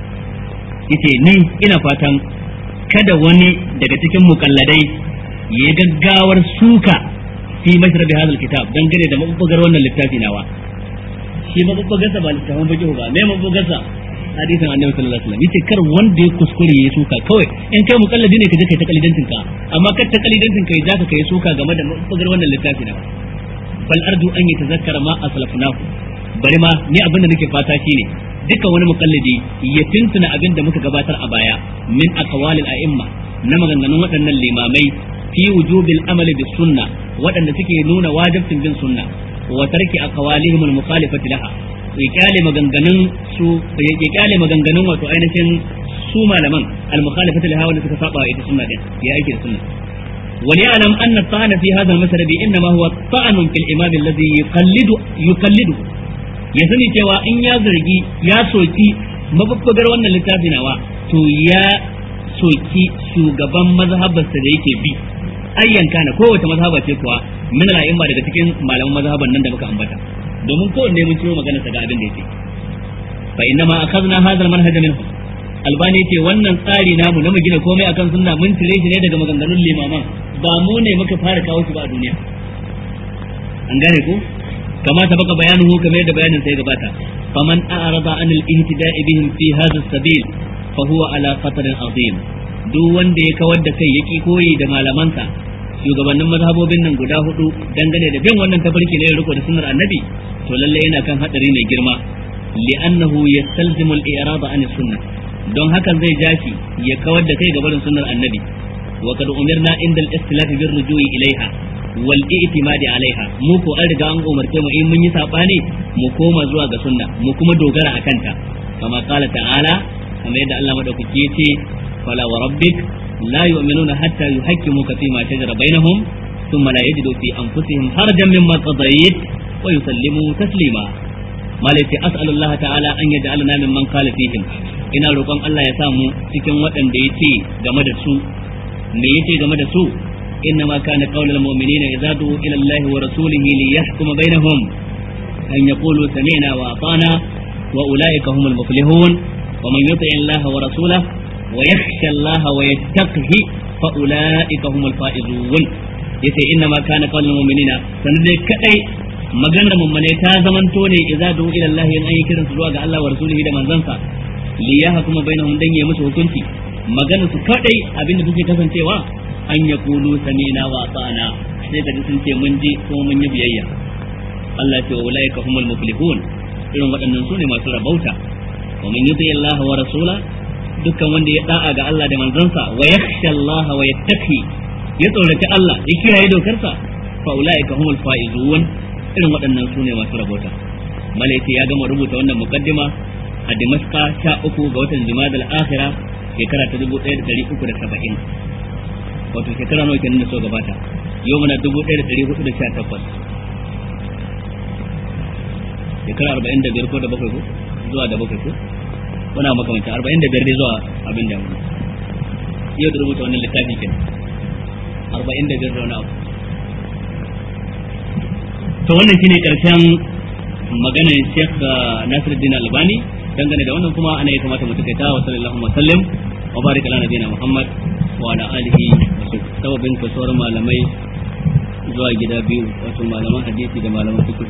yace ni ina fatan kada wani daga cikin mukalladai ya gaggawar suka fi mashrabi hadal kitab dan gane da mabubbugar wannan littafi nawa shi mabubbugarsa ba littafin baki ba me mabubbugarsa hadisin annabi sallallahu alaihi wasallam yace kar wanda ya kuskure ya suka kawai in kai mukalladi ne ka je kai ta kalidantin ka amma kar ta kalidantin kai zaka kai suka game da mabubbugar wannan littafi nawa bal arju an yatazakkara ma aslafnahu bari ma ni abin da nake fata shine dukkan wani mukallidi ya tuntuna abin da muka gabatar a baya min aqwalil a'imma na maganganun waɗannan limamai fi wujubil amali bis sunna waɗanda suke nuna wajibcin bin sunna wa tarki aqwalihim al mukhalifati laha ya kyale maganganun su ya kyale maganganun wato ainihin su malaman al mukhalifati laha wanda suka saba ita sunna din ya aiki da sunna وليعلم أن الطعن في هذا المسألة إنما هو طعن في الإمام الذي يقلد يقلده ya sani cewa in ya zargi ya soki mabubbugar wannan littafi nawa to ya soki shugaban mazhabarsa da yake bi ayyan kana kowace mazhaba ce kuwa min al-a'imma daga cikin malaman mazhaban nan da muka ambata domin kowanne mun ciro magana ga abin da yake fa inna ma akhadna hadha al-manhaj minhum albani ce wannan tsari namu na mu gina komai akan sunna mun cire shi ne daga maganganun limaman ba mu ne muka fara kawo shi ba a duniya an gane ko kama ta baka bayanuhu kamar yadda bayanin sai gabata faman a'rada an al-ihtida'i bihim fi hadha as-sabil fa huwa ala khatarin azim duk wanda ya kawar da kai yaki koyi da malamansa shugabannin mazhabobin nan guda hudu dangane da bin wannan tafarki ne riko da sunnar annabi to lalle yana kan hadari mai girma li'annahu yastalzimu al-i'rada an sunnah don hakan zai jashi ya kawar da kai ga barin sunnar annabi wa kad umirna inda al-istilaf bir rujui ilaiha wal i'timadi alaiha mu ko an riga an umarce mu in mun yi sabani mu koma zuwa ga sunna mu kuma dogara akan ta kama qala ta'ala kamar yadda Allah madaukaki yace fala wa rabbik la yu'minuna hatta yuhaqqimuka fima shajara bainahum thumma la yajidu fi anfusihim harajan mimma qadayt wa yusallimu taslima malaiti as'alullaha ta'ala an yaj'alna mimman qala fihim ina roƙon Allah ya sa mu cikin waɗanda ya ce game da su me ya ce game da su inna ma kana qaulul mu'minina idza du'u ila Allah wa rasulihi li yahkuma bainahum an yaqulu sami'na wa ata'na wa ulaika humul muflihun wa man yuti Allah wa rasulahu wa yakhsha Allah wa yattaqihi fa ulaika humul faizun yace inna ma kana qaulul mu'minina sanan dai kadai maganar mummune ta zamanto ne idza du'u ila Allah in an yi kiransu zuwa ga Allah wa rasulihi da manzansa li ya hukuma bainahum dan ya musu hukunci magana su kadai abinda take kasancewa an ya kulu sami'na wa ata'na sai ka ji sun ce mun ji ko mun yi biyayya Allah ya ce wa ulaika humul muflihun irin waɗannan su ne masu rabauta wa man yuti Allah wa rasula dukkan wanda ya da'a ga Allah da manzansa wa yakhsha Allah wa yattaqi ya tsoraci Allah ya kiyaye dokarsa fa ulaika humul faizun irin waɗannan su ne masu rabauta malaiti ya gama rubuta wannan muqaddima a Damascus sha uku ga watan Jumada al-Akhira shekara ta dubu ɗaya da ɗari uku da saba'in wato shekara nawa kenan da so gabata yau muna dubu ɗaya da ɗari hudu da sha takwas shekara arba'in da biyar ko da bakwai ko zuwa da bakwai ko muna makamanta arba'in da biyar dai zuwa abin da yau da rubuta wannan littafi kenan arba'in da biyar da wani abu to wannan shine karshen maganar Sheikh Nasiruddin Albani dangane da wannan kuma ana ya kamata mu takaita wa sallallahu alaihi wasallam wa baraka ala nabiyina Muhammad wa ala alihi wa sababin kasuwar malamai zuwa gida biyu wato malaman hadisi da malaman fiqh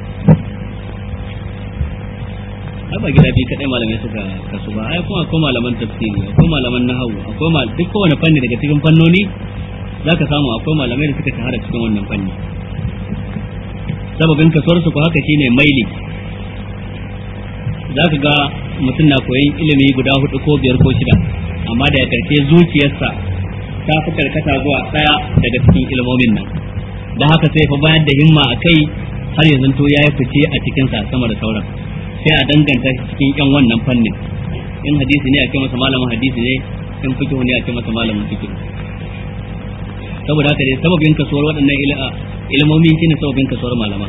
ai ba gida biyu kadai malamai suka kasu ba ai kuma akwai malaman tafsiri akwai malaman nahawu akwai mal duk kowane fanni daga cikin fannoni zaka samu akwai malamai da suka shahara cikin wannan fanni sababin kasuwar su ko haka shine maili zaka ga mutum na koyin ilimi guda hudu ko biyar ko shida amma da ya karshe zuciyarsa ta fi karkata zuwa daya daga cikin ilmomin nan da haka sai fa bayar da himma a kai har yanzu to ya yi fice a cikinsa sama da sauran sai a danganta shi cikin yan wannan fannin in hadisi ne a ce masa malamin hadisi ne in fikihu ne a ce masa malamin fikihu saboda haka dai sababin kasuwar waɗannan ilmomi shine sababin kasuwar malama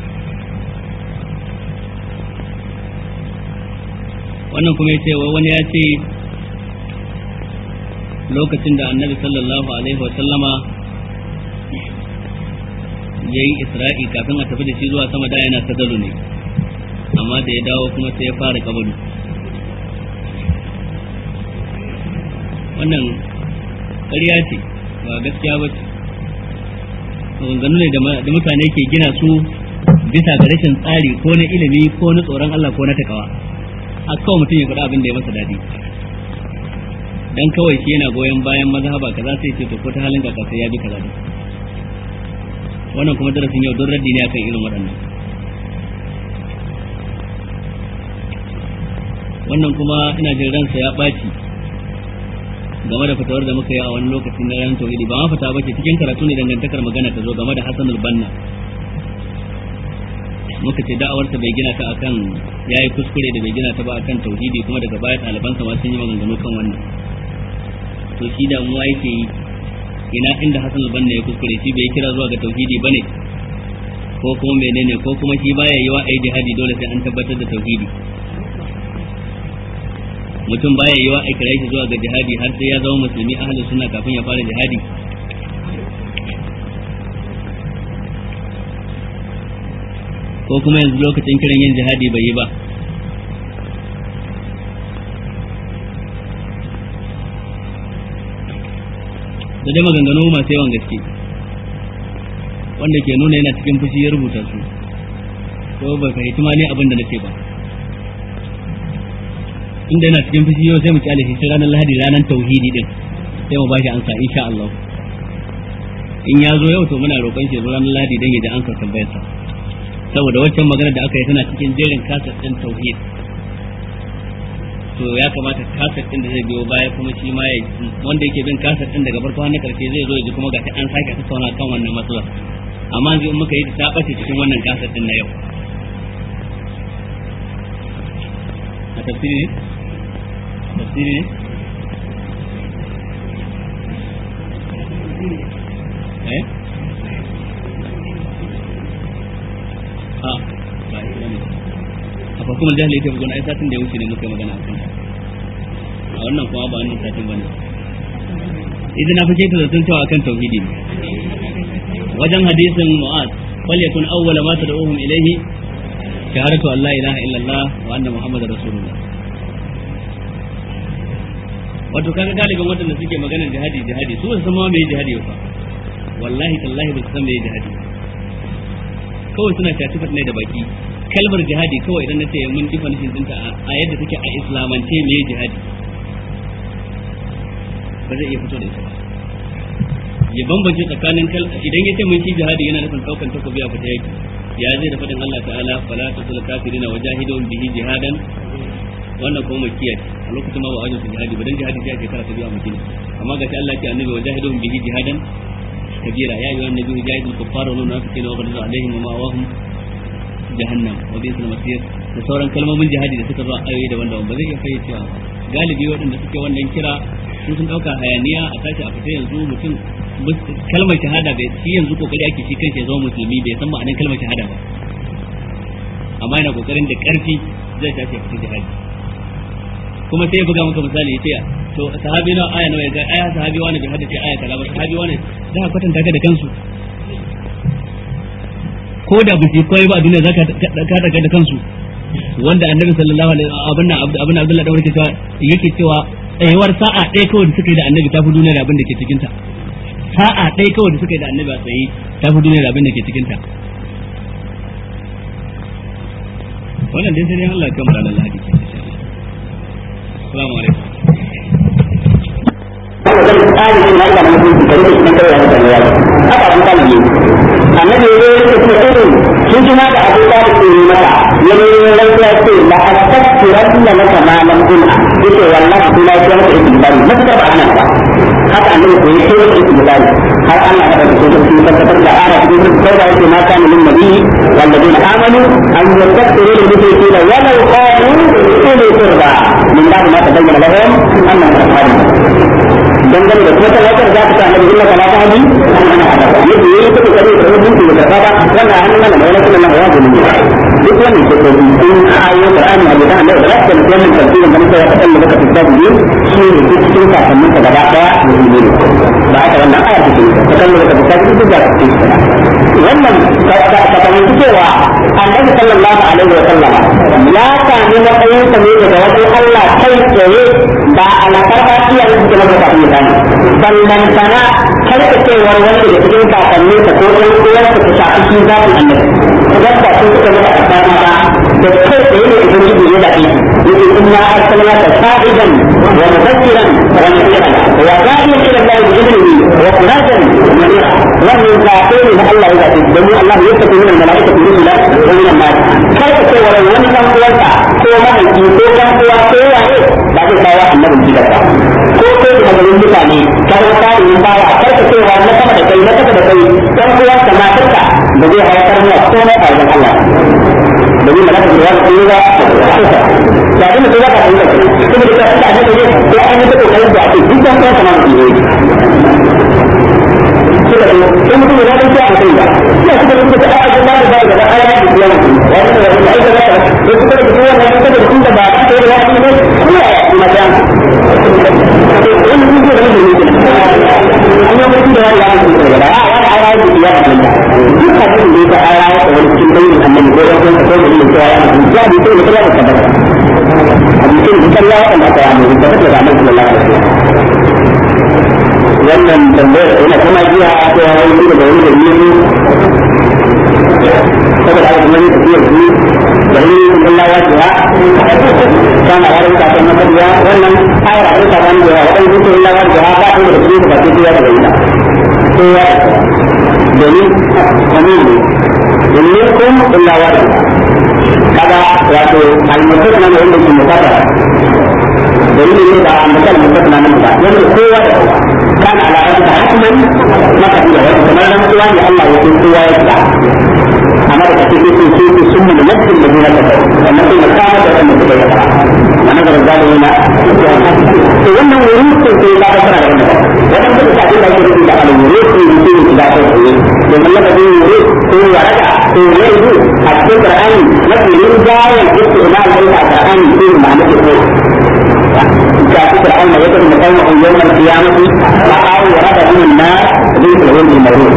wannan kuma ya ce wani ya ce lokacin da annabi sallallahu alaihi wa sallama ya yi isra'i kafin a tafi da shi zuwa sama da yana sadalu ne amma da ya dawo kuma sai ya fara kabalu wannan ƙarya ce ba gaskiya ba ce maganganu ne da mutane ke gina su bisa ga rashin tsari ko na ilimi ko na tsoron Allah ko na takawa a kawai mutum ya faɗa abin da ya masa daɗi dan kawai shi yana goyon bayan mazhaba kaza sai ce to ko ta halin kaka sai ya bi kaza wannan kuma darasin yau don raddi ne akan irin waɗannan wannan kuma ina jin ransa ya ɓaci game da fitowar da muka yi a wani lokacin na ranar tauhidi ba ma fita ba ce cikin karatu ne dangantakar magana ta zo game da Hassan banna muka ce da'awarsa bai gina ta akan yayi kuskure da bai gina ta ba akan tauhidi kuma daga baya ɗalibansa ma sun yi maganganu kan wannan to shi da mu yake yi ina inda Hassan banna ya kuskure shi bai kira zuwa ga tauhidi bane ko kuma menene ko kuma shi baya yi wa ai jihadi dole sai an tabbatar da tauhidi mutum baya yi wa a kira shi zuwa ga jihadi har sai ya zama musulmi ahli sunna kafin ya fara jihadi ko kuma yanzu lokacin kiran yin jihadi bai yi ba da dai maganganu masu yawan gaske wanda ke nuna yana cikin fushi ya rubuta su ko bai fahimci ma ne abin da nace ba inda yana cikin fushi yau sai mu kyale shi ranar lahadi ranar tauhidi din sai mu bashi ansa insha Allah in ya zo yau to muna roƙon shi ranar lahadi dan ya ji ansa tambayar sa saboda waccan magana da aka yi tana cikin jerin kasar din tauhid to ya kamata kasar din da zai biyo baya kuma shi ma ya wanda yake bin kasar din daga farko har na karshe zai zo ya ji kuma ga an sake tattauna kan wannan matsalar amma yanzu in muka yi ta bace cikin wannan kasar din na yau a tafsiri ne a tafsiri ne eh a ba ita ne a farkon jahili ta bugun ai satin da ya wuce ne muka yi magana a kan a wannan kuma ba wannan satin bane idan na fice ta zaton cewa akan tauhidi ne wajen hadisin mu'az falyakun awwala ma tad'uhum ilayhi shahadatu an la ilaha illallah wa anna muhammadar rasulullah wato kaga galibin wadanda suke maganar jihadi jihadi su ba su san ma me jihadi ba wallahi tallahi ba su san me jihadi kawai suna shafi ne da baki kalmar jihadi kawai idan na ce mun ji fanishin dinta a yadda take a islamance me jihadi ba zai iya fito da ita ba ya bambance tsakanin kal idan ya ce mun ci jihadi yana nufin daukan takobi a fita yaki ya zai da fadin Allah ta'ala fala tasul kafirina wajahidun bihi jihadan wannan kuma makiya a lokacin ma ba a su jihadi ba dan jihadi sai a shekara ta biyu a madina amma ga Allah ce annabi wajahidun bihi jihadan kabira ya ayyuhan nabiyyu jahidul kuffara wal munafiqina wa ghadza alaihim wa ma'awahum jahannam wa bi'sal masir da sauran kalmomin jihadi da suka zo a ayoyi daban-daban ba zai iya fayyacewa galibi waɗanda suke wannan kira su sun ɗauka hayaniya a tashi a fita yanzu mutum kalmar shahada bai shi yanzu kokari ake shi kanshi ya zama musulmi bai san ma'anar kalmar shahada ba amma yana kokarin da ƙarfi zai tashi a fita jihadi kuma sai ya buga maka misali ya ce to sahabi na aya nawa ya ga aya sahabi wani bai hada ce aya kaza ba sahabi wani za ka kwatanta ka da kansu ko da ba su koyi ba a duniya za ka daga da kansu wanda annabi sallallahu alaihi abin nan abin abdullahi dawar ke cewa yake cewa tsayuwar sa'a ɗaya kawai da suka yi da annabi ta fi duniya da abin da ke cikin ta sa'a ɗaya kawai da suka yi da annabi a tsaye ta fi duniya da abin da ke cikin ta wannan dai sai dai Allah ya kammala Allah hadisi insha Allah assalamu alaikum zai tsari shi na ilimin mutunci kare shi na kare ya mutane ya haka an kan yi annabi ya yi rike kuma irin sun ji ma da abu da ke yi mata ya ne ya rantsa ya ce la astaghfiranna laka ma lam kunha yace wallahi kuma ya ce maka istighfari matakar ba anan ba haka annabi ko ya ce maka istighfari har Allah ya tabbata da shi tabbatar da ara cikin sai da yake ma kana lin nabi walladina amanu an yastaghfiru lil mushrikeena walau kanu uli qurba min ba'di ma tabayyana lahum annahum ashabun dangane da kuma talatar za ta samu illa kala ta hadi yadda yayi ta kokari da rubutu da kafa wannan hannun nan da wani sunan Allah ya gudu duk wani ke ko in ayo Qur'ani da da Allah da rabbul alamin tafsirin da muka faɗa da muka tsaya biyu shi ne duk cikin kakannin ka gaba daya musulmi ne ba haka wannan aya take ta kan da ka tsaya duk da cikin wannan ka ka fahimci cewa Annabi sallallahu alaihi wa sallama ya sami matsayin sa ne daga wajen Allah kai tsaye ba alfarma iya da maka kafin ya sani sannan sana karkacewar wanda da cikin kakanni ta ko ɗan uwarsa ta shafi shi zafin annabi idan ba sun suka maka alfarma ba da kai tsaye ne idan shi ya zaɓi yake inna arsalna ka sa'idan wa mubashiran wa nadiran wa da'iyan ila Allah bi idnihi wa sirajan munira wannan zaɓe ne na Allah ya zaɓi domin Allah ya tafi min malaikatu rusula wa min an-nas karkacewar wani ɗan uwarsa ko mahaifi ko ɗan uwa ko waye ba zai kawo annabin gidansa ko ko da maganin mutane ka zama tarihin bawa karka cewa na sama da kai na kasa da kai dan uwan ka matarka da zai haifar mana komai a wajen Allah domin malaka da wani kuma ba da abin da za ka fahimta ke kuma da ka fita ne ko an yi ta kokarin da ake duk dan uwan ka ma mutum ne suka ce in mutum ya dace a kai ba ina suka rubuta ta ayyuka da ba da ba ayyuka da yawa wani da wani ayyuka da da suka rubuta wannan suka da kun da ba ta da wani ne kuma ya kuma ta wani kun da wani ne an yi mutum da wani ya mutu da ba a wani ara da ya mutu duk abin da ya ara ya wani cikin bayin annabi ko ya kuma ko da cewa ya mutu ya bi sai da kalla da tabbata hadisin da kalla wanda aka yi da tabbata da annabi sallallahu alaihi wasallam wannan tambayar yana kuma jiya a cewa ya yi da wani da yi saboda haka kuma ne tafiyar su da yi Allah ya ce kana har ka ta maka wannan ayar da ta bani da wannan duk Allah ya ce ba ta da su ba ta ya da ita to ya domin kamin ne minkum illa wahid kaga wato al-mutaqna ne wanda ke mutaqara domin ne da mutal mutaqna nan ba wanda kowa da kowa kana ala rabbi hatman maka da wani kamar da mutuwa ne Allah ya ce kowa ya tsaya amma da kake so so so sun mun nafsin da dina ta wannan sai makama da wannan da ya fara wannan da zalimi na to wannan wurin ko sai ka fara da wannan wannan da ka da yake da al-wuri ko yake da ta ko to wannan da wuri ko waraka ko yanzu a cikin Qur'ani mafi rinjayen istimal da Qur'ani ko ma'ana ko جاء فرعون يدعو قومه يوم القيامة رأوا ورد من النار ليس العلم الموجود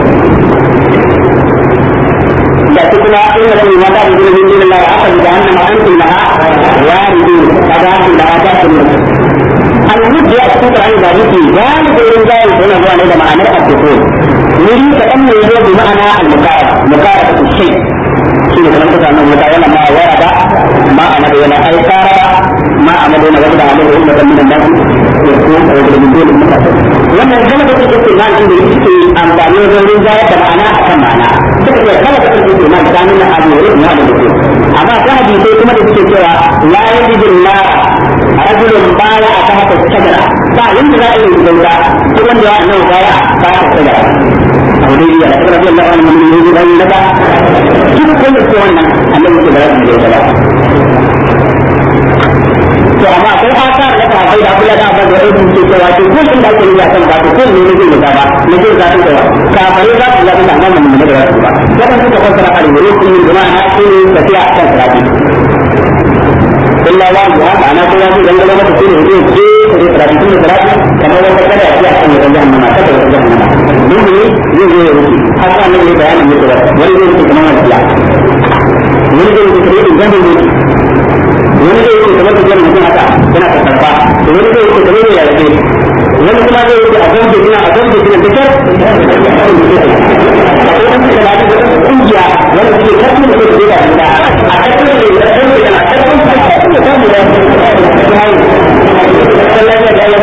لكننا إن في مدار من دون الله عقد جهنم أنتم لها واردون فذاك لها تأكلون المد يأتيك عن ذلك ذلك الرجال هنا هو لدى معنى الدخول نريد أن يجوز بمعنى المقاربة مقاربة الشيء shine kamar kuka nan wata wala ma warada ma amadu wala ai sarara ma amadu wala wanda amadu wanda kan minan nasu ya ko da da dole mutane wannan kana da kake ce nan inda yake amfani wajen rinjaya da ma'ana akan ma'ana suka ce kana da kake ce nan da nuna abu ne na da dole amma ta hadisi kuma da suke cewa la yajidu na rajulun baya a tahta shajara ba yanda za a yi bauta duk wanda ya nan baya ba ta shajara abu dai ya rabbi Allah an mun yi da naka duk wanda ke wannan annabi ke da rabbi da ba to amma akwai asar na sahabbai da Abdullah da Abbas da Ibn ke cewa to ko inda ake yi akan ba to ko ne ne zai ba ne zai zata da kafare za su zata da nan mun da rasu ba wannan suka fassara al-wurud din jama'a shi ne tafiya kan sarati illa wa ya ana ko ya dan gaba mata shine ne ke ko sarati din sarati kamar wanda kada ya ci akan da jahannama kada ya jahannama duk ne zai zo ya rufe haka ne ne bayanin mutu ba wani zai rufe kamar wani ya wani zai rufe kamar idan zai rufe wani zai rufe kamar da mutum haka yana karfa wani zai rufe kamar ya rufe wani kuma zai rufe a gwamnati suna a gwamnati suna da kyar akwai wani da lafi da kungiya wanda suke karfi da suke da da a karfi da ke da karfi da na karfi da karfi da karfi da su hau sallah da ya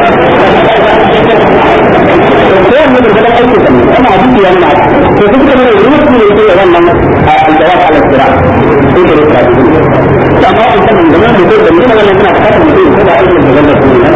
kowanne da gaban aiki da ana hadisi yana to duk da mai ruwa ne yake wannan al-jawab al-sira sai da ruwa to amma in kan da mun da mun wannan suna fata mutum ko da aikin da gaban su